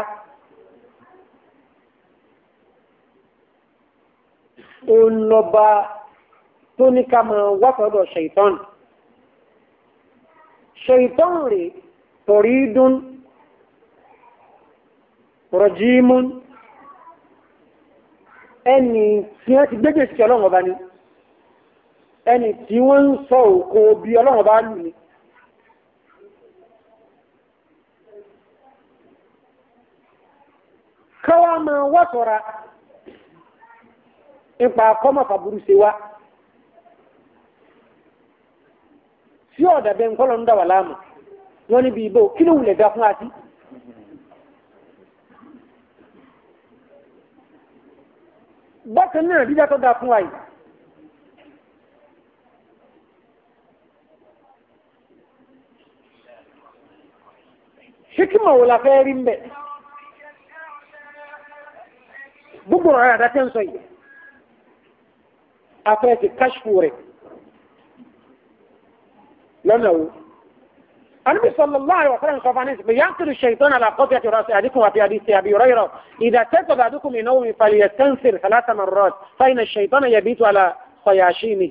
S1: olọba tó ní ká máa wá sọ́dọ̀ ṣèitán ṣèitán rè torídún rọjímún ẹni tí wọ́n ti gbégbé sí ọlọ́run ọba ni ẹni tí wọ́n ń sọ òkò bí ọlọ́run ọba lù ni káwá máa wá sọ́ra nípa kọ́mọ̀fà burú ṣe wá tí ọ̀dà bẹ́ẹ̀ ń kọ́ lọ ń dà wà láàmú wọ́n níbi ìbò kí ló wulẹ̀ ga fún àti. bákan náà dídá tó dáa fún wa yìí hikima wo la fẹ́ rí ń bẹ̀ gbogbo ọ̀rọ̀ àdá tẹ́ ń sọ yìí afẹ́ ti káṣfù rẹ̀ lọ́nà wo النبي صلى الله عليه وسلم قال عن ينقل الشيطان على قطعة رأس أحدكم وفي حديث أبي هريرة إذا كتب أحدكم من نوم فليستنفر ثلاث مرات فإن الشيطان يبيت على صياشيمه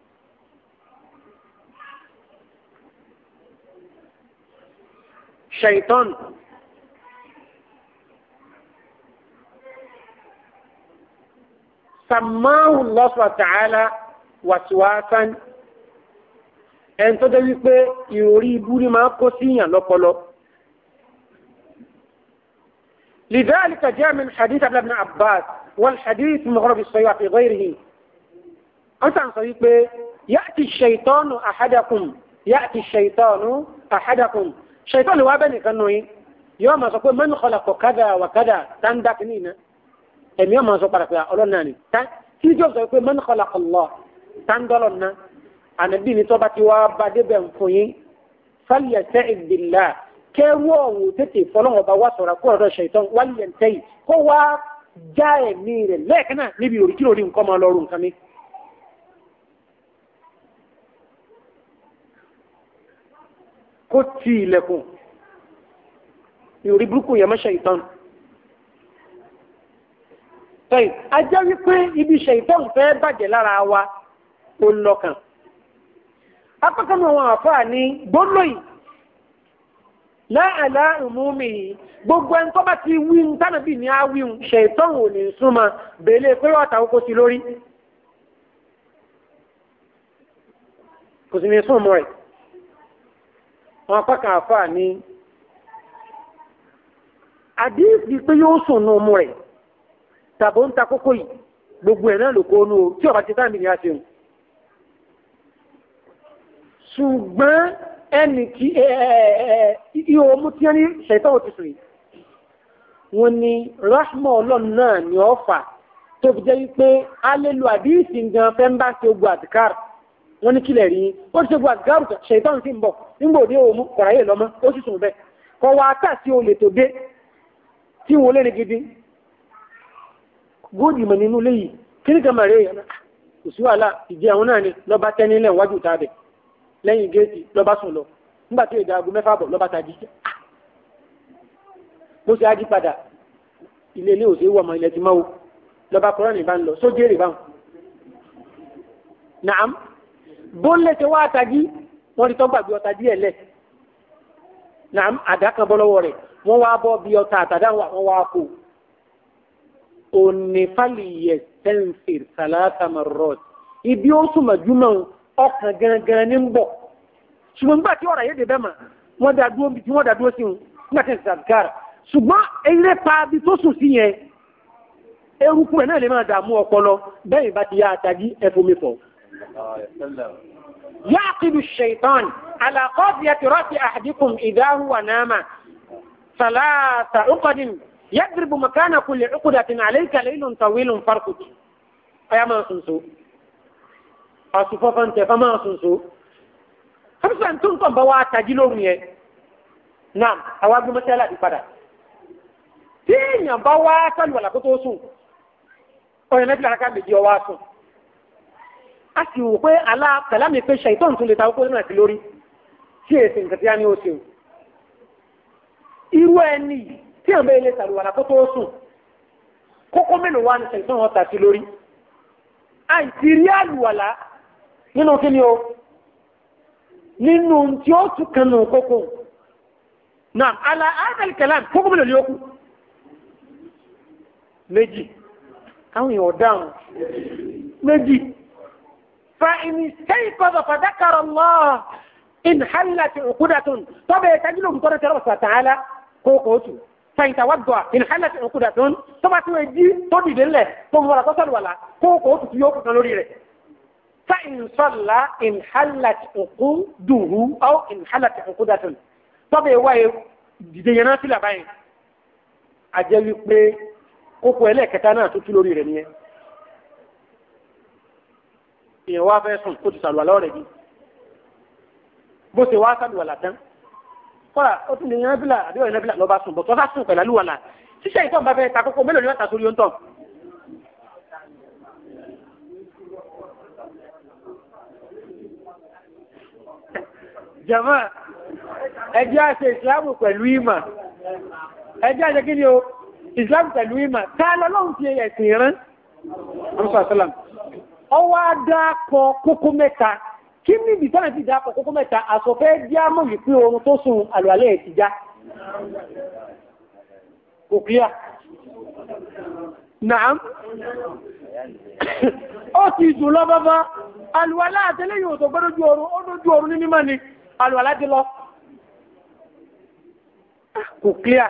S1: شيطان سماه الله سبحانه وتعالى وسواسا ẹn tó dé wípé ìròrí ibú ni máa kó síyàn lọ́pọlọ. لذلك جاء من حديث ابن عباس والحديث مغرب الصيحة في غيره أنت عن صديق يأتي الشيطان أحدكم يأتي الشيطان أحدكم شيطان وابني كانوا يوم سقول من خلق كذا وكذا تندك نينا أم يوم سقول لك أولا ناني تيجي سقول من خلق الله تندلنا ànábì ní tọ́ba ti wá bá débẹ̀ fún yín fálíyà tẹ́ ìdìlá kẹ́rù ọ̀hún tètè fọlọ́wọ́n bá wá sọ̀rọ̀ kó ọ̀dọ̀ ṣètàn wálé ẹ̀ tẹ́yì kó wá já ẹ̀mí rẹ̀ lẹ́ẹ̀kan náà níbi òrí kí lórí nǹkan máa lọ́rùn nǹkan mi. kó ti ilẹ̀kùn ìròrí burúkú yẹn mọ́ ṣètàn. tẹ́yì ajá wípé ibi ṣètàn fẹ́ bàjẹ́ lára wa ó lọ́kàn apákanú àwọn àfáà ní gbóló yìí láàlá ìmúmi yìí gbogbo ẹni tó bá ti wí ń tánàbí ní àwíhun ṣètọ́n ò ní súnmọ́ bèèlè pé ọ̀tà oko sí lórí kò sì ní súnmọ́ rẹ̀ àwọn apákan àfáà ní àdíìsì pé yóò sùn nù ọmọ rẹ̀ tàbó ń ta kókó yìí gbogbo ẹ̀ náà ló kó nù tí ọba ti táàmì ní àṣẹun ṣùgbọ́n ẹni tí ihò mú tí wọ́n ní ṣẹ̀tọ́ òtù sùn wọ́n ní rahma ọlọ́run náà ni ó fà tó fi jẹ́ wípé a lè lo àdíìsì gan fẹ́ ń bá ṣe ogun àdìkár wọ́n ní kílẹ̀ rí ó ti ṣe ogun àdìkár ṣẹ̀tọ́ sí ń bọ̀ nígbà òde òun kọ̀ráyè lọ́mọ ó sì sùn bẹ́ẹ̀ kọ́ wa tà sí olè tó dé tí wọ́n lé ní gidi góòdì mọ̀ nínú léyìí kí ní kan màrè kò sí wàhálà ìjẹ àwọn náà ni lọ́ba tẹ́ nílẹ̀ wájú tàbẹ̀ lẹ́yìn géètì lọ́ba sùn lọ nígbà tí èdè aago mẹ́fà bọ̀ lọ́ba tají mo ṣe ají padà ilé ilé òsè wọ̀ ọmọ ilẹ̀ ti máwo lọ́ba kọ́rọ́ ní bá ń lọ sójú èrè báwọn. nàám bó ń lẹ́sẹ̀ wá tají wọ́n ti tọ́ gbàgbé ọta díẹ̀ lẹ̀ nàám àdá kan bọ́ lọ́wọ́ rẹ̀ wọ́n wá bọ́ bí ọta àtàdá wọn wá kó onífàlì yẹ sẹ́ǹfìr sàlátà marrot ibi ó sùn màjúmọ́ ọkàn gangan ní ń bọ̀ ṣùgbọ́n nígbà tí ọ̀rọ̀ yéde bẹ́ẹ̀ mà wọ́n dá dúró bí tí wọ́n dá dúró sí wọn nígbà tí ń sàgára ṣùgbọ́n eré pa bí tó sùn sí yẹn eruku ẹ̀ náà lè máa dààmú ọpọlọ bẹ́ẹ̀ bá ti yá àtàgí ẹ̀fọ́mi fọ̀. يعقد الشيطان على قاضية رأس أحدكم إذا هو نام ثلاث عقد يضرب مكان كل عقدة عليك ليل طويل فرقك أيا ما سنسو أصفافا تفما سنسو خمسة أنتم كم بوا تجلون يه نعم أواجه مسألة دي فدا تين بوا سن ولا كتوسو ọ̀yẹ̀ mẹ́fì lára ká méjì ọwọ́ sùn a sì wò pé alá pẹ̀lá mi pé ṣàìtọ́n tún lè ta ọkọ̀ nínú àti lórí tí èsì nǹkan tí a ní ó ṣe irú ẹni tí àwọn ilé sàlùwàlà kó tó sùn kókó mélòó wà ní sẹ̀sán wọn tà sí lórí àìsí rí àlùwàlà nínú kí ni o nínú tí ó tún kan nù kókó náà àlà àdàlì kẹlán kókó mélòó ni ó kù méjì káwọn èèyàn dáhùn méjì fa ìní sẹ́yìn kọ́dọ̀ fàdákàrọ̀ lọ́ọ̀ in hallati uqudatun tobe tajilo ko tore wa ta'ala ko ko tu fa in tawadda in hallati uqudatun to ba tu ji to di dele to wala ko sal wala ko ko tu yo ko lórí rẹ̀ fa in salla in hallat uquduhu aw in hallat uqudatun tobe wa dìde yana sila bayin a jẹ́ wí pé kókó ẹlẹ́kẹta náà tó tú lórí rẹ̀ nìyẹn èèyàn wá fẹ́ sùn kó ti sàlùwà lọ́rẹ̀ bíi bó ṣe wá sàlùwàlà tán kọ́ra ó tún lè yan bílà àbí ọ̀yàn bílà lọ́ba sùn bọ̀ tọ́sà sùn pẹ̀lú àlùwàlà ṣíṣe ìtọ́ bá fẹ́ ta kókó mélòó ni wọ́n ta sórí ó ń tọ̀. jama ẹjẹ́ àṣẹ ìsìlámù pẹ̀lú ìmọ̀ ẹjẹ́ àṣẹ kí ni o ìsìlámù pẹ̀lú ìmọ̀ tá a lọ́lọ́run fi ẹ̀sìn rán ọwọ́ adá kọ kókó mẹ́ta kí ní ibi tánà ti dápọ̀ kókó mẹ́ta àsọ̀fẹ́ díámọ̀ wípé oorun tó sùn àlùalẹ́ ẹ̀ ti já kò kíyà náà ó ti dùn lọ bábá àlùalá àtẹ́lẹ́ yóò tó gbọ́dọ̀ ju oorun ó dójú oorun ní mímọ́ ni àlùalá ti lọ kò kíyà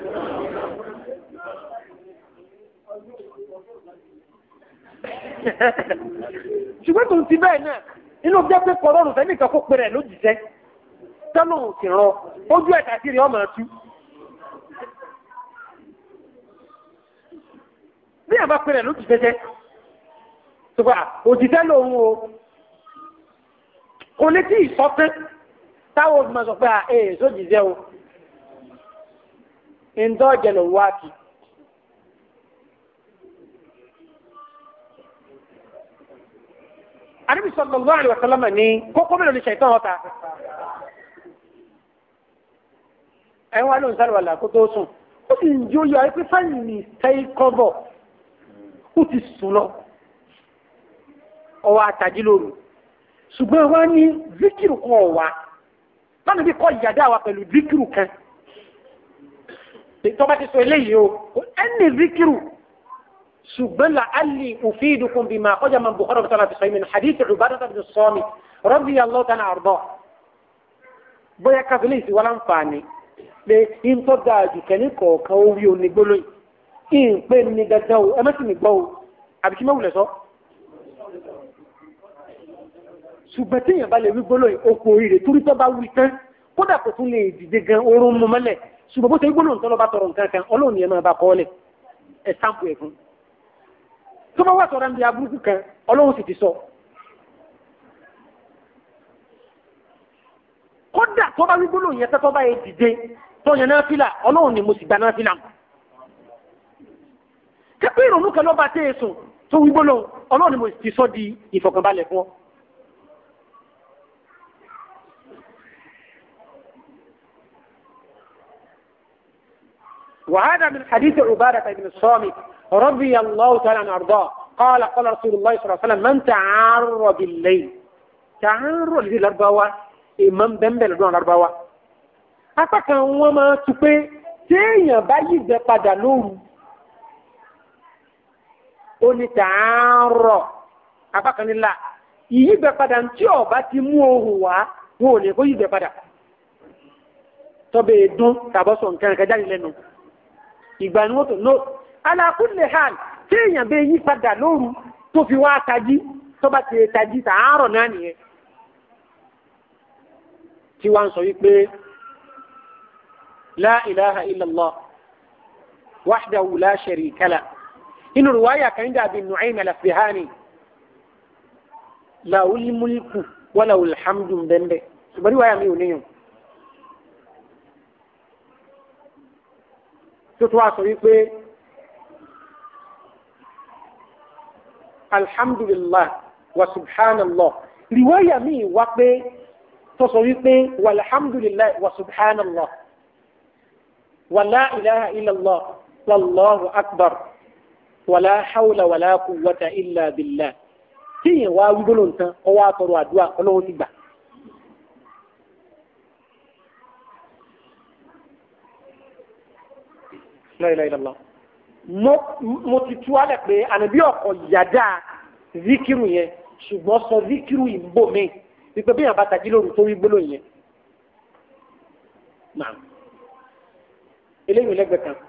S1: ṣùgbọ́n tó ti bẹ́ẹ̀ náà inú jẹ́ pé kọlọ́run fẹ́ nìkan kó pèrè lójijẹ́ tọ́lù sì rọ ojú ẹ̀ka sí rí ọmọ ẹtú. bí àbá pèrè lójijẹ́ jẹ́ ṣùgbọ́n òjijẹ́ lòun o kò lè tí ì sọ pé táwọn òbí sọ pé à ee sójijẹ́ o ǹdọ́ jẹ́ lòun wá kì í. Ànábì sallallahu alaihi wasallam ní kókó mélòó ni ṣàìtàn ọ̀tá. Ẹ wá ló ń sáré wàlà kó tó sùn. Ó sì ń jó yọ ẹ pé fáyìn ní sẹ́yìn kọ́bọ̀. Ó ti sùn lọ. Ọwọ́ àtàjí lóru. Ṣùgbọ́n wá ní zikiru kan ọ̀wá. Báwo bí kọ́ ìyàdá wa pẹ̀lú zikiru kan? Tọ́ba ti sọ eléyìí o. Ẹni zikiru ṣùgbọ́n la'alli ufidukum bima ọjà máa Bukhari bàtà láti sọ́yìn min hadith Ubadah bin Samit radiyallahu ta'ala arda bóyá káfílẹ̀ ìsìn wọn láǹfààní pé ń tọ́ da àjùkẹ́ ní kọ̀ọ̀kan ó wí onígbóló yìí ń pè ní dandan o ẹ mẹ́sìn mi gbọ́ o àbí kí mẹ́wùlẹ̀ sọ. ṣùgbọ́n tí èèyàn bá lè wí gbóló yìí ó kú oríire torí tó bá wí tán kódà kò tún lè dìde gan orun mu mọ́lẹ̀ ṣùgbọ́n bó ṣe gbóló nǹkan lọ́ bá tọrọ nǹkan kan ọlọ́run yẹn máa bá kọ́ ọ́ lẹ̀ ẹ̀ sáǹpù ẹ̀ fún tó bá wà sọ̀rọ̀ ní aburúkú kan ọlọ́run sì ti sọ. kódà tó bá wígbó lòun yẹn tẹ́tọ́ bá yẹ dìde tó yẹn náà fìlà ọlọ́run ni mo sì gba náà fìlà. kẹ́pẹ́ ìrònú kan lọ́ba tẹ́ ẹ sùn tó wígbó lòun ọlọ́run ni mo sì ti sọ di ìfọ̀kànbalẹ̀ fún ọ. وهذا من حديث عبادة بن الصامت رضي الله تعالى عنه أرضاه قال قال رسول الله صلى الله عليه وسلم من تعار بالليل تعار لذي الأربعة إمام بمبل دون الأربعة apákan wọn máa tu pé téèyàn bá yígbẹ padà lóru ó ní tààrọ apákan nílà ìyígbẹ padà tí ọba ti mú ohùn wá wọn ò lè kó yígbẹ padà tọbẹ dún tàbọsọ nǹkan kan jáde lẹ́nu ìgbà ni wọn tó no alákùnlé hàn tí èèyàn bẹ yí padà lóru tó fi wá tají tó bá ti tají tààrọ̀ náà nìyẹn tí wọ́n sọ wípé la ilaha illallah wahdahu la sharika la inú ruwaya kan dàbí Nu'aym al-Asbahani lahul mulku wa lahul hamdu bẹ́ẹ̀ ṣùgbọ́n ruwaya mi ò níyàn. tó tó wá sọ wípé alhamdulillah wa subhanallah riwaya mi wá pé tó sọ wípé walhamdulillah wa subhanallah wàlá ilaha illallah wallahu akbar wàlá hawla wàlá quwwata illa billah tíyẹn wá wígbóló nǹkan ọwọ́ àtọrọ àdúrà ọlọ́wọ́ ti gbà. la ilaha illallah mo ti tú alẹ̀ pé ànábì ọkọ̀ yàda zikiru yẹn ṣùgbọ́n sọ zikiru ìbò mi wípé bí yàn bá tají lóru tó wí gbólóhùn yẹn. Naam. Eléyìí lẹ́gbẹ̀ẹ́ kan.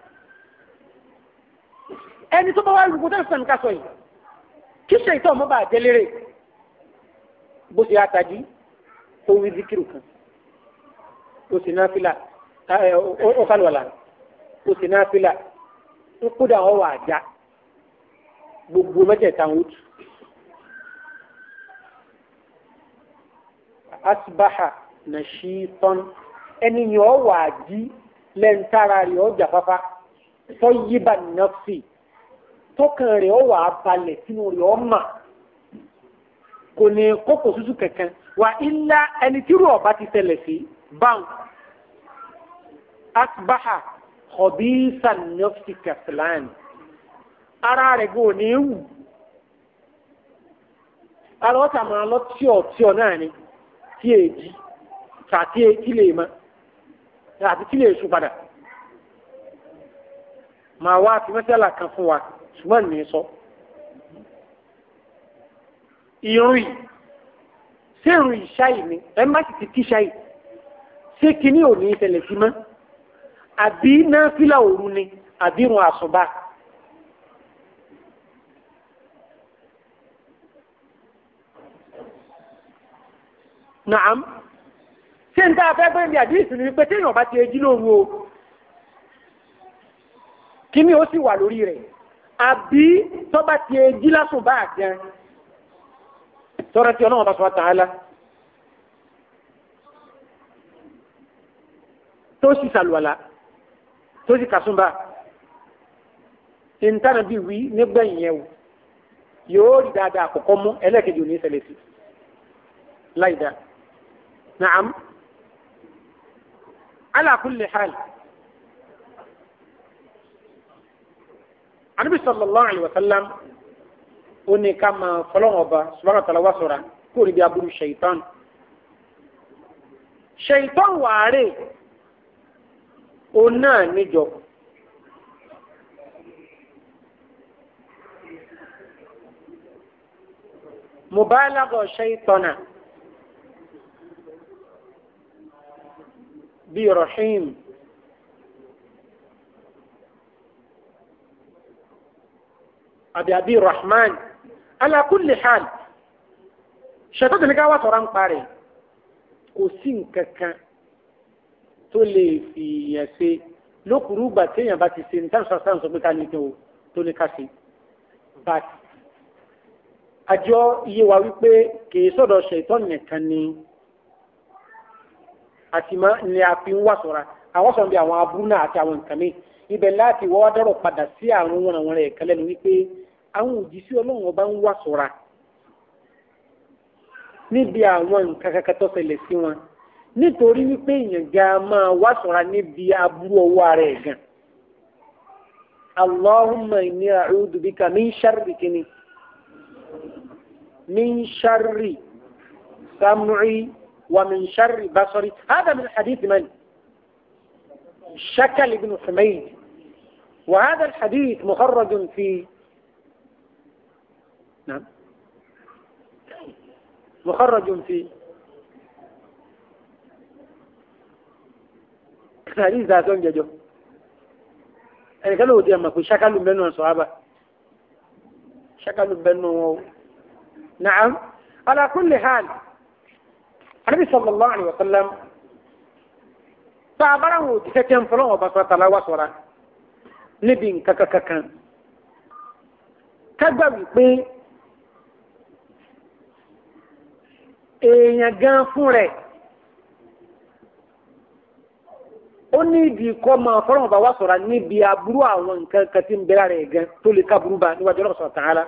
S1: Ẹni tó bá wá rúgbó tẹ́lifíṣàn ní ká sọ yìí. Kí ṣe ìtọ́ ọmọ bá jẹ́ lérè? Bó ṣe àtàjí tó wí zikiru kan. O sì náà fìlà ó kálùwàlà. O sì náà fìlà. Ń kúdà ọ̀ wà já. Gbogbo mẹ́tẹ̀ẹ̀ta ń wútu. Asbaha nashitan ẹni yẹn ọ wà jí lẹ́ntara rẹ̀ ọ jàfáfá tó yíba nọ́ọ̀sì tókàn rẹ̀ ọ wà balẹ̀ sínú rẹ̀ ọ mà kò ní kókò tútù kankan wà ilá ẹni tí rú ọba ti tẹ̀lẹ̀ sí báwọn asbaha khabisa nọ́ọ̀sì kẹfìlán ara rẹ̀ gbọ́ ní ewu ara ọ̀tà máa lọ tíọ̀ tíọ̀ náà ni tí èjì tàbí tí lè máa àti kí lè sùn padà màá wá fi mẹ́sàlá kan fún wa ṣùgbọ́n ní sọ. irun yìí ṣé irun ìṣáì ni ẹ má sì ti kí ṣáì ṣé kíní ò ní ìṣẹ̀lẹ̀ sí mọ́ àbí náfìlà òru ni àbí irun àsùnbà. Naam ṣé n tá a fẹ́ gbé ní àdírísì ni wípé téèyàn bá ti ejí lóru o kíní ó sì wà lórí rẹ̀ àbí tó bá ti ejí lásùn bá àgán tọ́rọ tí ọlọ́run bá sọ ta'ala tó sì sàlùwàlà tó sì kàsúnbà ìntànà bí wí nígbẹ̀yìn yẹn o yóò rí dáadáa àkọ́kọ́ mú ẹlẹ́ẹ̀kejì ò ní ṣẹlẹ̀ sí láì dáa. Naam. على كل حال النبي صلى الله عليه وسلم ó ní ká máa fọlọ́wọ́n ọba subhanahu wa ta'ala wá sọ̀ra kó rí bí aburú ṣèyítán ṣèyítán wàárẹ̀ òun náà níjọ mubalagha ṣèyítánà. بي رحيم أبي أبي الرحمن على كل حال شتات اللي قاوة ران قاري كوسين ككا تولي في يسي لو كروبا تيا باتي سين تان سرسان سبتاني تو تولي كاسي بات àjọ iye wa wípé kìí sọ̀dọ̀ ṣètọ́ nìkan ni àti má ní a fi ń wà sọ̀ra àwọn sọ̀rọ̀ bí àwọn aburú náà àti àwọn nǹkan mi ibẹ̀ láti wọ́n dọ̀rọ̀ padà sí àwọn wọn àwọn rẹ̀ kẹlẹ́ nu wípé àwọn òjíṣẹ́ ọlọ́run ọba ń wà sọ̀ra níbi àwọn nǹkan kankan tó ṣẹlẹ̀ sí wọn nítorí wípé èèyàn ga máa wà sọ̀ra níbi aburú ọwọ́ ara ẹ̀ gan. Allahumma inni a'udhu bika min sharri kini min sharri sam'i ومن شر بصري هذا من حديث من شكل بن حميد وهذا الحديث مخرج في نعم مخرج في حديث ذاتون جدو يعني قالوا دي أما في شكل بينه الصحابة شكل بينه نعم على كل حال anabi sallallahu alayhi wa sallam tá a bára wọn òjíṣẹ́ tẹ́ ń fọlọ́ wọn bá sọ tala wá sọ̀ra níbi nǹkan kankan kágbà wípé èèyàn gan fún rẹ̀ ó ní ìdí kọ́ máa fọlọ́ wọn bá wá sọ̀ra níbi aburú àwọn nǹkan kan tí ń bẹ̀rẹ̀ rẹ̀ gan tó lè ká burú bá níwájú ọlọ́run subhanahu wa ta'ala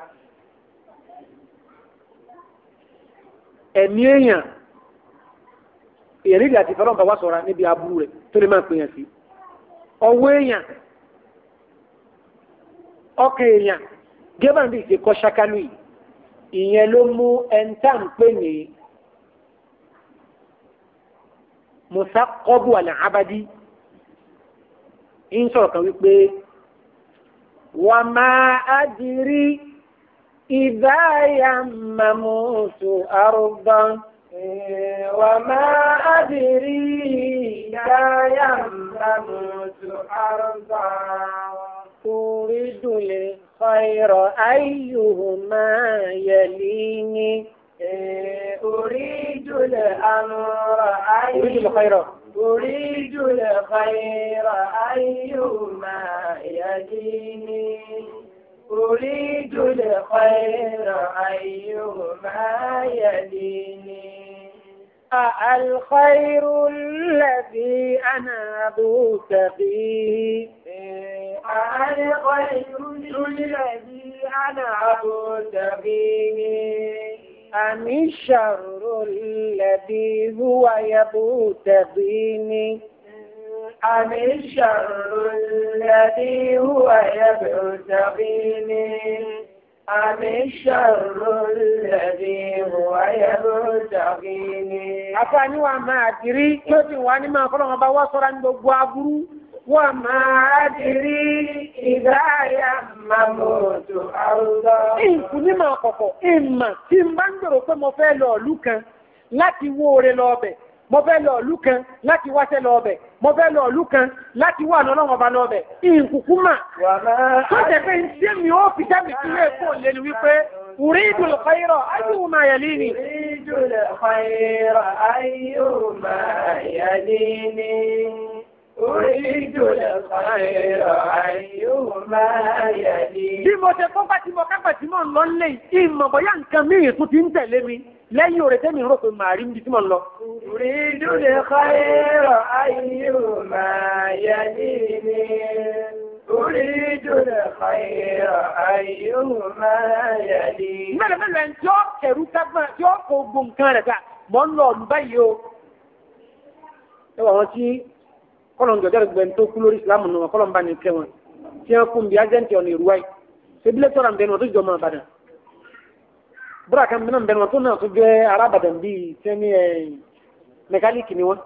S1: ẹ̀mí èèyàn èyàn nílò àti fọlọ́n bá wá sọ̀ra níbi aburú rẹ̀ tó lè máa pè yàn sí ọwọ́ èèyàn ọkàn èèyàn gẹ́gbà bí ìṣe kọ́ ṣákálù yìí ìyẹn ló mú ẹ̀ńtà ń pè ní musa kọ́bù àlẹ́ abadi ń sọ̀rọ̀ kan wípé wà máa adìrí ìdá yàmàmùsù àrùbán.
S2: وما أدري إذا يممت أرضا
S1: أريد الخير أيهما يليني
S2: أريد الأمر
S1: أريد الخير
S2: أريد الخير أيهما يديني أريد الخير أيهما يديني
S1: الخير الذي أنا أبتغيه
S2: الخير الذي أنا أبتغيه
S1: أم الشر الذي هو يبتغيني
S2: أم الشر الذي هو يبتغيني أم الشر الذي هو يبتغيني
S1: Àfààní wa máa dìrí tí ó ti wà ní máa fọ́lọ́wọ́n bá wá sọ́ra ní gbogbo aburú. Wà máa dìrí
S2: ìdáyà mamoto àrùdọ́.
S1: Ìkù ní máa kọ̀kọ̀, ìmà tí ń bá ń gbèrò pé mo fẹ́ lọ ìlú kan láti wó ore lọ ọbẹ̀. Mo fẹ́ lọ ìlú kan láti wáṣẹ́ lọ ọbẹ̀. Mo fẹ́ lọ ìlú kan láti wà lọ́lọ́wọ́n ọba lọ ọbẹ̀. Ìkùkú mà.
S2: Wà máa
S1: Tó jẹ́ pé tí mi ó fi jáde sí ilé ẹ̀kọ́ lé ni wípé أريد الخير أيهما يليني
S2: أريد الخير أيهما يديني أريد الخير أيهما يديني
S1: bí mo ṣe kọ́ bá tí mo kápẹ̀ tí mo ń lọ lé ìmọ̀ bóyá nǹkan míì tún ti ń tẹ̀lé mi lẹ́yìn òrè tẹ́mi rò pé màá rí níbi tí mo ń lọ.
S2: أريد الخير أيهما يديني أريد الخير أيهما يديني
S1: mẹ́lẹ̀ mẹ́lẹ̀ ẹni tí ó kẹ̀rú kágbọ́n tí ó kó gbogbo nǹkan rẹ̀ ká mọ́ ń lọ ọ̀lú báyìí o. ẹ wà wọn tí kọ́lọ̀ ń jọjọ́ rẹ̀ gbẹ̀ǹ tó kú lórí ìsìlámù náà kọ́lọ̀ ń bá ní kẹ́ wọn tí wọ́n kún bí ájẹ́ǹtì ọ̀nà ìrúwáì ṣébílẹ̀ tọ́ra ń bẹnu wọn tó jọ máa bàdàn. búra kan mìíràn bẹnu wọn tó náà tó jẹ́ arábàdàn bíi tẹ́ni mẹkáníìkì ni wọ́n.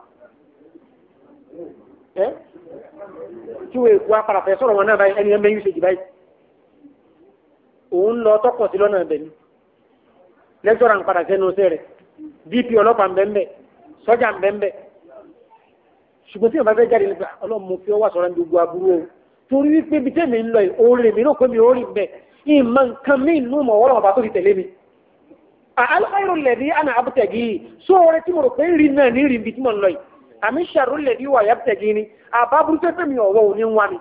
S1: ẹ́ tí wọ́n èkó apàràfẹ́ sọ̀rọ̀ wọn náà báyìí ẹni ẹ̀ mẹ́yìn ṣèjì báyìí. òun lọ tọkọ̀ sí lọ́nà ẹ̀bẹ̀ ni lẹ́tọ́rà ń padà sẹ́nu ọ̀sẹ̀ rẹ̀ dp ọlọ́pàá ń bẹ́ ń bẹ́ sọ́jà ń bẹ́ ń bẹ́ ṣùgbọ́n tí wọ́n bá fẹ́ jáde nípa ọlọ́run mo fi ọwọ́ sọ̀rọ̀ ní gbogbo aburú o torí wípé bí tẹ́mi ń lọ yìí oore mi náà pé mi ò rí bẹ́ẹ̀ ìmọ̀ nǹkan mi nù mọ̀ wọ́n ọba tó ti tẹ̀lé mi. àlùkàyọ̀ lẹ̀dí àná abútẹ̀gì yìí sóore tí mo rò pé ń rí náà ní rí ibi tí mo ń lọ yìí àmì ṣàrò lẹ̀dí wà yàtẹ̀gì ni àbábúrú tẹ́ fẹ́mi ọ̀wọ́ òní ń wá mi.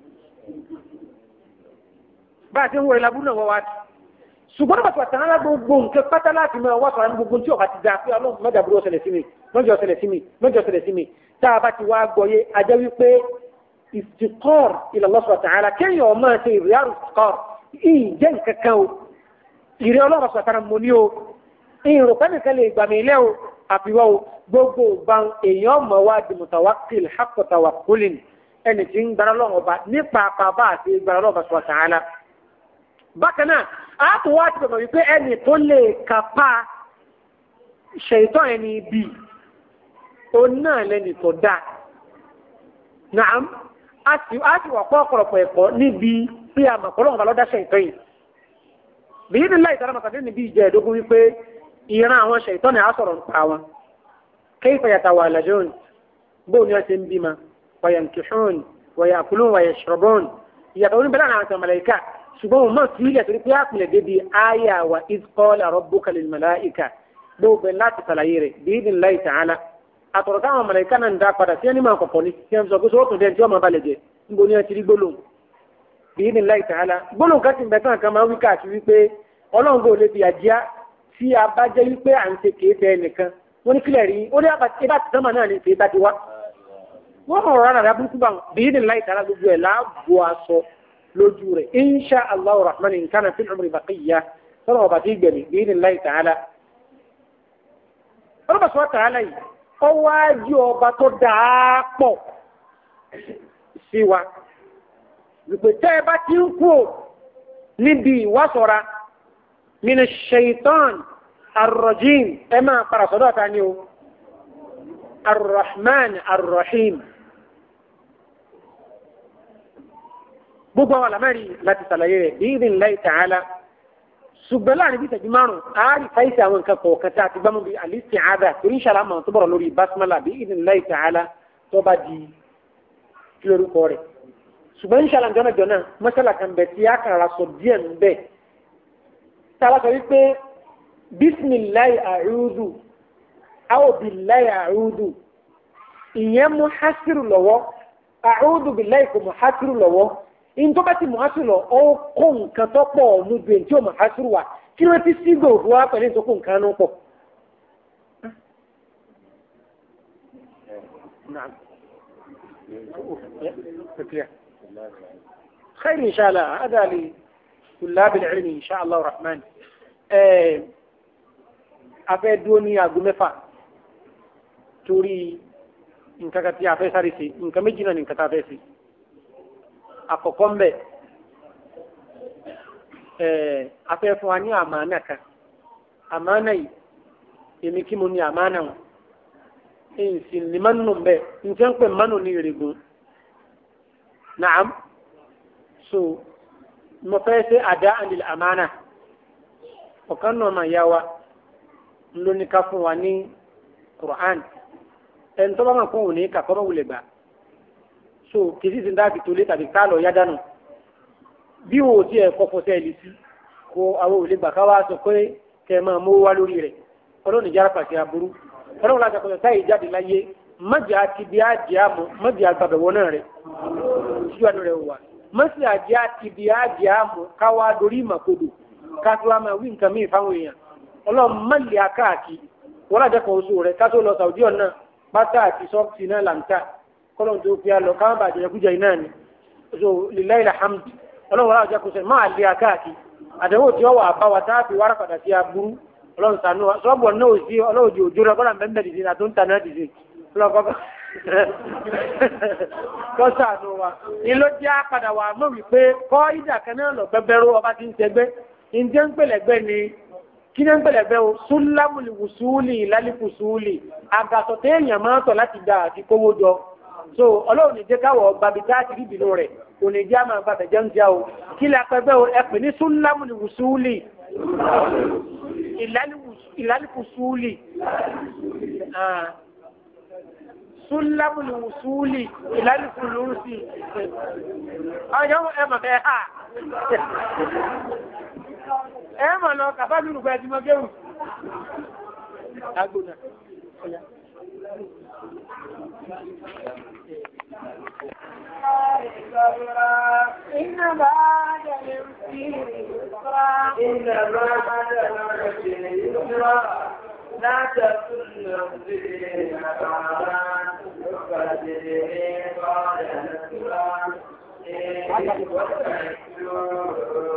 S1: bá a ti ń wọlé labúrú náà wọ́n wá ti ṣùgbọ́n bàtà tàn án gbogbo nǹkan pátá láti máa wá sọ̀rọ̀ ní gbogbo tí ọba ti da pé ọlọ́run mẹ́ta burú ọ̀sẹ̀lẹ̀ sí mi mẹ́jọ ọ̀sẹ̀lẹ̀ sí mi mẹ́jọ ọ̀sẹ̀lẹ̀ sí mi tá a bá ti wá gbọ́yé ajẹ́ wípé ìsìkọ́r ila Allah subhanahu wa ta'ala kéèyàn ọmọ ṣe ìrìárù ìsìkọ́r ìjẹ́ nǹkan kan o ìrẹ́ ọlọ́run subhanahu wa ta'ala mo ní o ìrò pẹ́ nìkan lè gbàmì ilé o àfiwọ́ o gbogbo ìgbàn èèyàn mọ̀ wá di mutawakkil haqqa tawakkulin ẹni tí ń gbára lọ́wọ́ ọba nípa àpàbà àti gbára lọ́wọ́ subhanahu wa ta'ala bákan náà a tún wá ti bẹ̀rẹ̀ wípé ẹni tó lè kápá ṣètò ẹni bíi òun náà lẹ́ni tó dáa naam a sì a sì wà pọ̀ ọ̀pọ̀lọpọ̀ ẹ̀kọ́ níbi bí a mọ̀ pọ̀lọ́wọ́n bá lọ́dá ṣètò yìí bíi ní láì sára màkàdé níbi ìjẹ́ ẹ̀dógún wípé ìran àwọn ṣètò ni a sọ̀rọ̀ nípa wọn kayfa yatawalajun bóun ni wọ́n ti ń bímọ wa yankihun wa ya'kulun wa yashrabun ìyàtọ̀ oníbẹ̀rẹ̀ àwọn àti màláíkà ṣùgbọ́n wọn mọ̀ sí ilẹ̀ torí pé àpilẹ̀ débi àyà wa iz qala rabbuka lil malaika gbogbo láti ṣàlàyé rẹ̀ bi'idhni Allahi ta'ala àtọ̀rọ̀ táwọn màláíkà náà ń dá padà sí ẹni máa kọ̀kọ́ ni tí wọ́n sọ pé sọ́wọ́tún dẹ́n tí wọ́n máa balẹ̀ jẹ́ níbo ni wọ́n ti rí gbólóhùn bi'idhni Allahi ta'ala gbólóhùn kan ti bẹ̀ tán kan máa wí káàkiri wípé ọlọ́run kò lè fi àjíá tí a bá jẹ́ wípé à ń ṣe kéèfé ẹnìkan wọ́n ní kílẹ̀ rí ó ní ibà tí sọ́mà náà ní kéè bá ti wá wọ́n mọ̀ rárá rárá burúkú bá bi'idhni Allahi ta'ala gbogbo ẹ̀ láàbò aṣọ lójú rẹ̀ insha allah rahman in kana fil umri baqiya sọ́nà ọba tí gbẹ̀mí bí ní láì tààlà. ọlọ́ba sọ tààlà yìí ọwọ́ ajé ọba tó dáa pọ̀ sí wa wípé tẹ́ ẹ bá ti ń kú níbi ìwásọ̀ra mina shaitan arrojim ẹ máa para sọ́dọ̀ ta ni o arrahman arrahim gbogbo àwọn àlámẹ́rin láti ṣàlàyé rẹ̀ bí ìdí ńlá ta'ala ṣùgbọ́n láàrin bí ìtẹ̀jú márùn-ún àárí fáìsì àwọn nǹkan kọ̀ọ̀kan tá a ti gbámú bí àlìsí àádá torí ìṣàlá mọ̀ tó bọ̀rọ̀ lórí basmala bí ìdí ńlá ta'ala tó bá di kí lórúkọ rẹ̀ ṣùgbọ́n ìṣàlá jọ́nàjọ́nà mọ́ṣálà kan bẹ̀ tí a kàn ra sọ díẹ̀ ń bẹ̀ tá a bá sọ wípé bísmìláì àrúdù áwòbíláì àrúdù ìyẹn mú hásírù lọ́wọ́ àrúdù bíláì kò mú hásírù lọ́wọ́ ìntọ́ bá ti mú hásírù lọ ó kó nǹkan tó pọ̀ ọ̀nù ju èyí tí ó mú hásírù wà kí ló ti sí gbòòfò wá pẹ̀lú ìtòkù nǹkan náà pọ̀. نعم خير إن شاء الله هذا لطلاب العلم إن شاء الله الرحمن afẹ́ dúró ní aago mẹ́fà torí nǹkan kan tí a fẹ́ sáré sí nǹkan méjì náà ní nǹkan tá a fẹ́ sí àkọ́kọ́ ń bẹ̀ afẹ́ fún wa ní àmàna kan àmàna yìí èmi kí mo ní àmàna wọn èyí sì ní mánu ń bẹ̀ nǹkan ń pè mánu ní ìrègùn naam so mo fẹ́ ṣe àdá àlìl àmàna ọ̀kan náà máa yá wa lóní ká fún wa ní Qur'an ẹni tó bá máa fún òní kà kọ́mọ́ wulẹ̀ gbà so kìí sì dáàbì tó lé tàbí ká lọ yá dànù bí wo ò tiẹ̀ kọ́ fọṣẹ́ ẹ̀lì sí kó àwọn òlè gbà ká wá sọ pé kẹ́ ẹ máa mú wá lórí rẹ̀ ọlọ́run ìjára pàṣẹ aburú ọlọ́run láti àkọsọ táyì jáde láyé mọ́jà àti bí àjẹ́ àmọ́ mọ́jà àgbàbẹ̀wọ́ náà rẹ̀ síwájú rẹ̀ wà mọ́sí àjẹ́ àti bí àjẹ́ àmọ́ káwá dorí ìmàkodò ká tó wá máa wí nǹkan míì fáwọn èèyàn ọlọ́run mọ́lẹ̀ akáàkì wọ́n lájẹ́ kan oṣù rẹ̀ kátó lọ sàwùdí ọ̀nà pátá àti sọ́ọ̀tì náà làǹtà kọ́lọ́n tó fi lọ káwọn bàjẹ́ kújẹ iná ni so lillahi alhamd ọlọ́run wọ́n lájẹ́ kó sẹ́ máa lé akáàkì àdéhùn tí wọ́n wà bá wa tá a fi wára padà sí aburú ọlọ́run sànú wa sọ́ọ̀bù ọ̀nà òsì ọlọ́run di òjò rẹ̀ kọ́lá mẹ́mẹ́ dìde àti ń tanná dìde kọ́ sànú wa ìlú jẹ́ àpàdà wà mọ̀ wípé kọ́ ìjà kan náà lọ bẹ́bẹ́rú ọba ti ń tẹgbẹ́ ìjẹ́ ń pèlẹ́gbẹ́ ni kí ní ń pẹ̀lẹ̀ bẹ́ o súlámùlì wùsúùlì ìlálìkùsúùlì àgàtọ̀ téèyàn máa ń tọ̀ láti dà àti kówó jọ so ọlọ́run ní jẹ́ káwọ̀ gbàbí tá a ti rí ìbínú rẹ̀ kò ní jẹ́ àmà bàbẹ̀ jẹun jẹ́ o kí lè apẹ́gbẹ́ o ẹ pè ní súlámùlì wùsúùlì ìlálìkùsúùlì súlámùlì wùsúùlì ìlálìkùlùsì ọjọ́ ẹ mọ̀ bẹ́ẹ̀ hà ẹ mọ̀ lọ kàfà nínú pẹ̀lú ẹjìmọ̀ gẹ́rù agbóná
S2: إن بعد العسر يسرا إن بعد العسر يسرا لا تكن نفسي نفعا فجري قال نسرا إن وتكلوا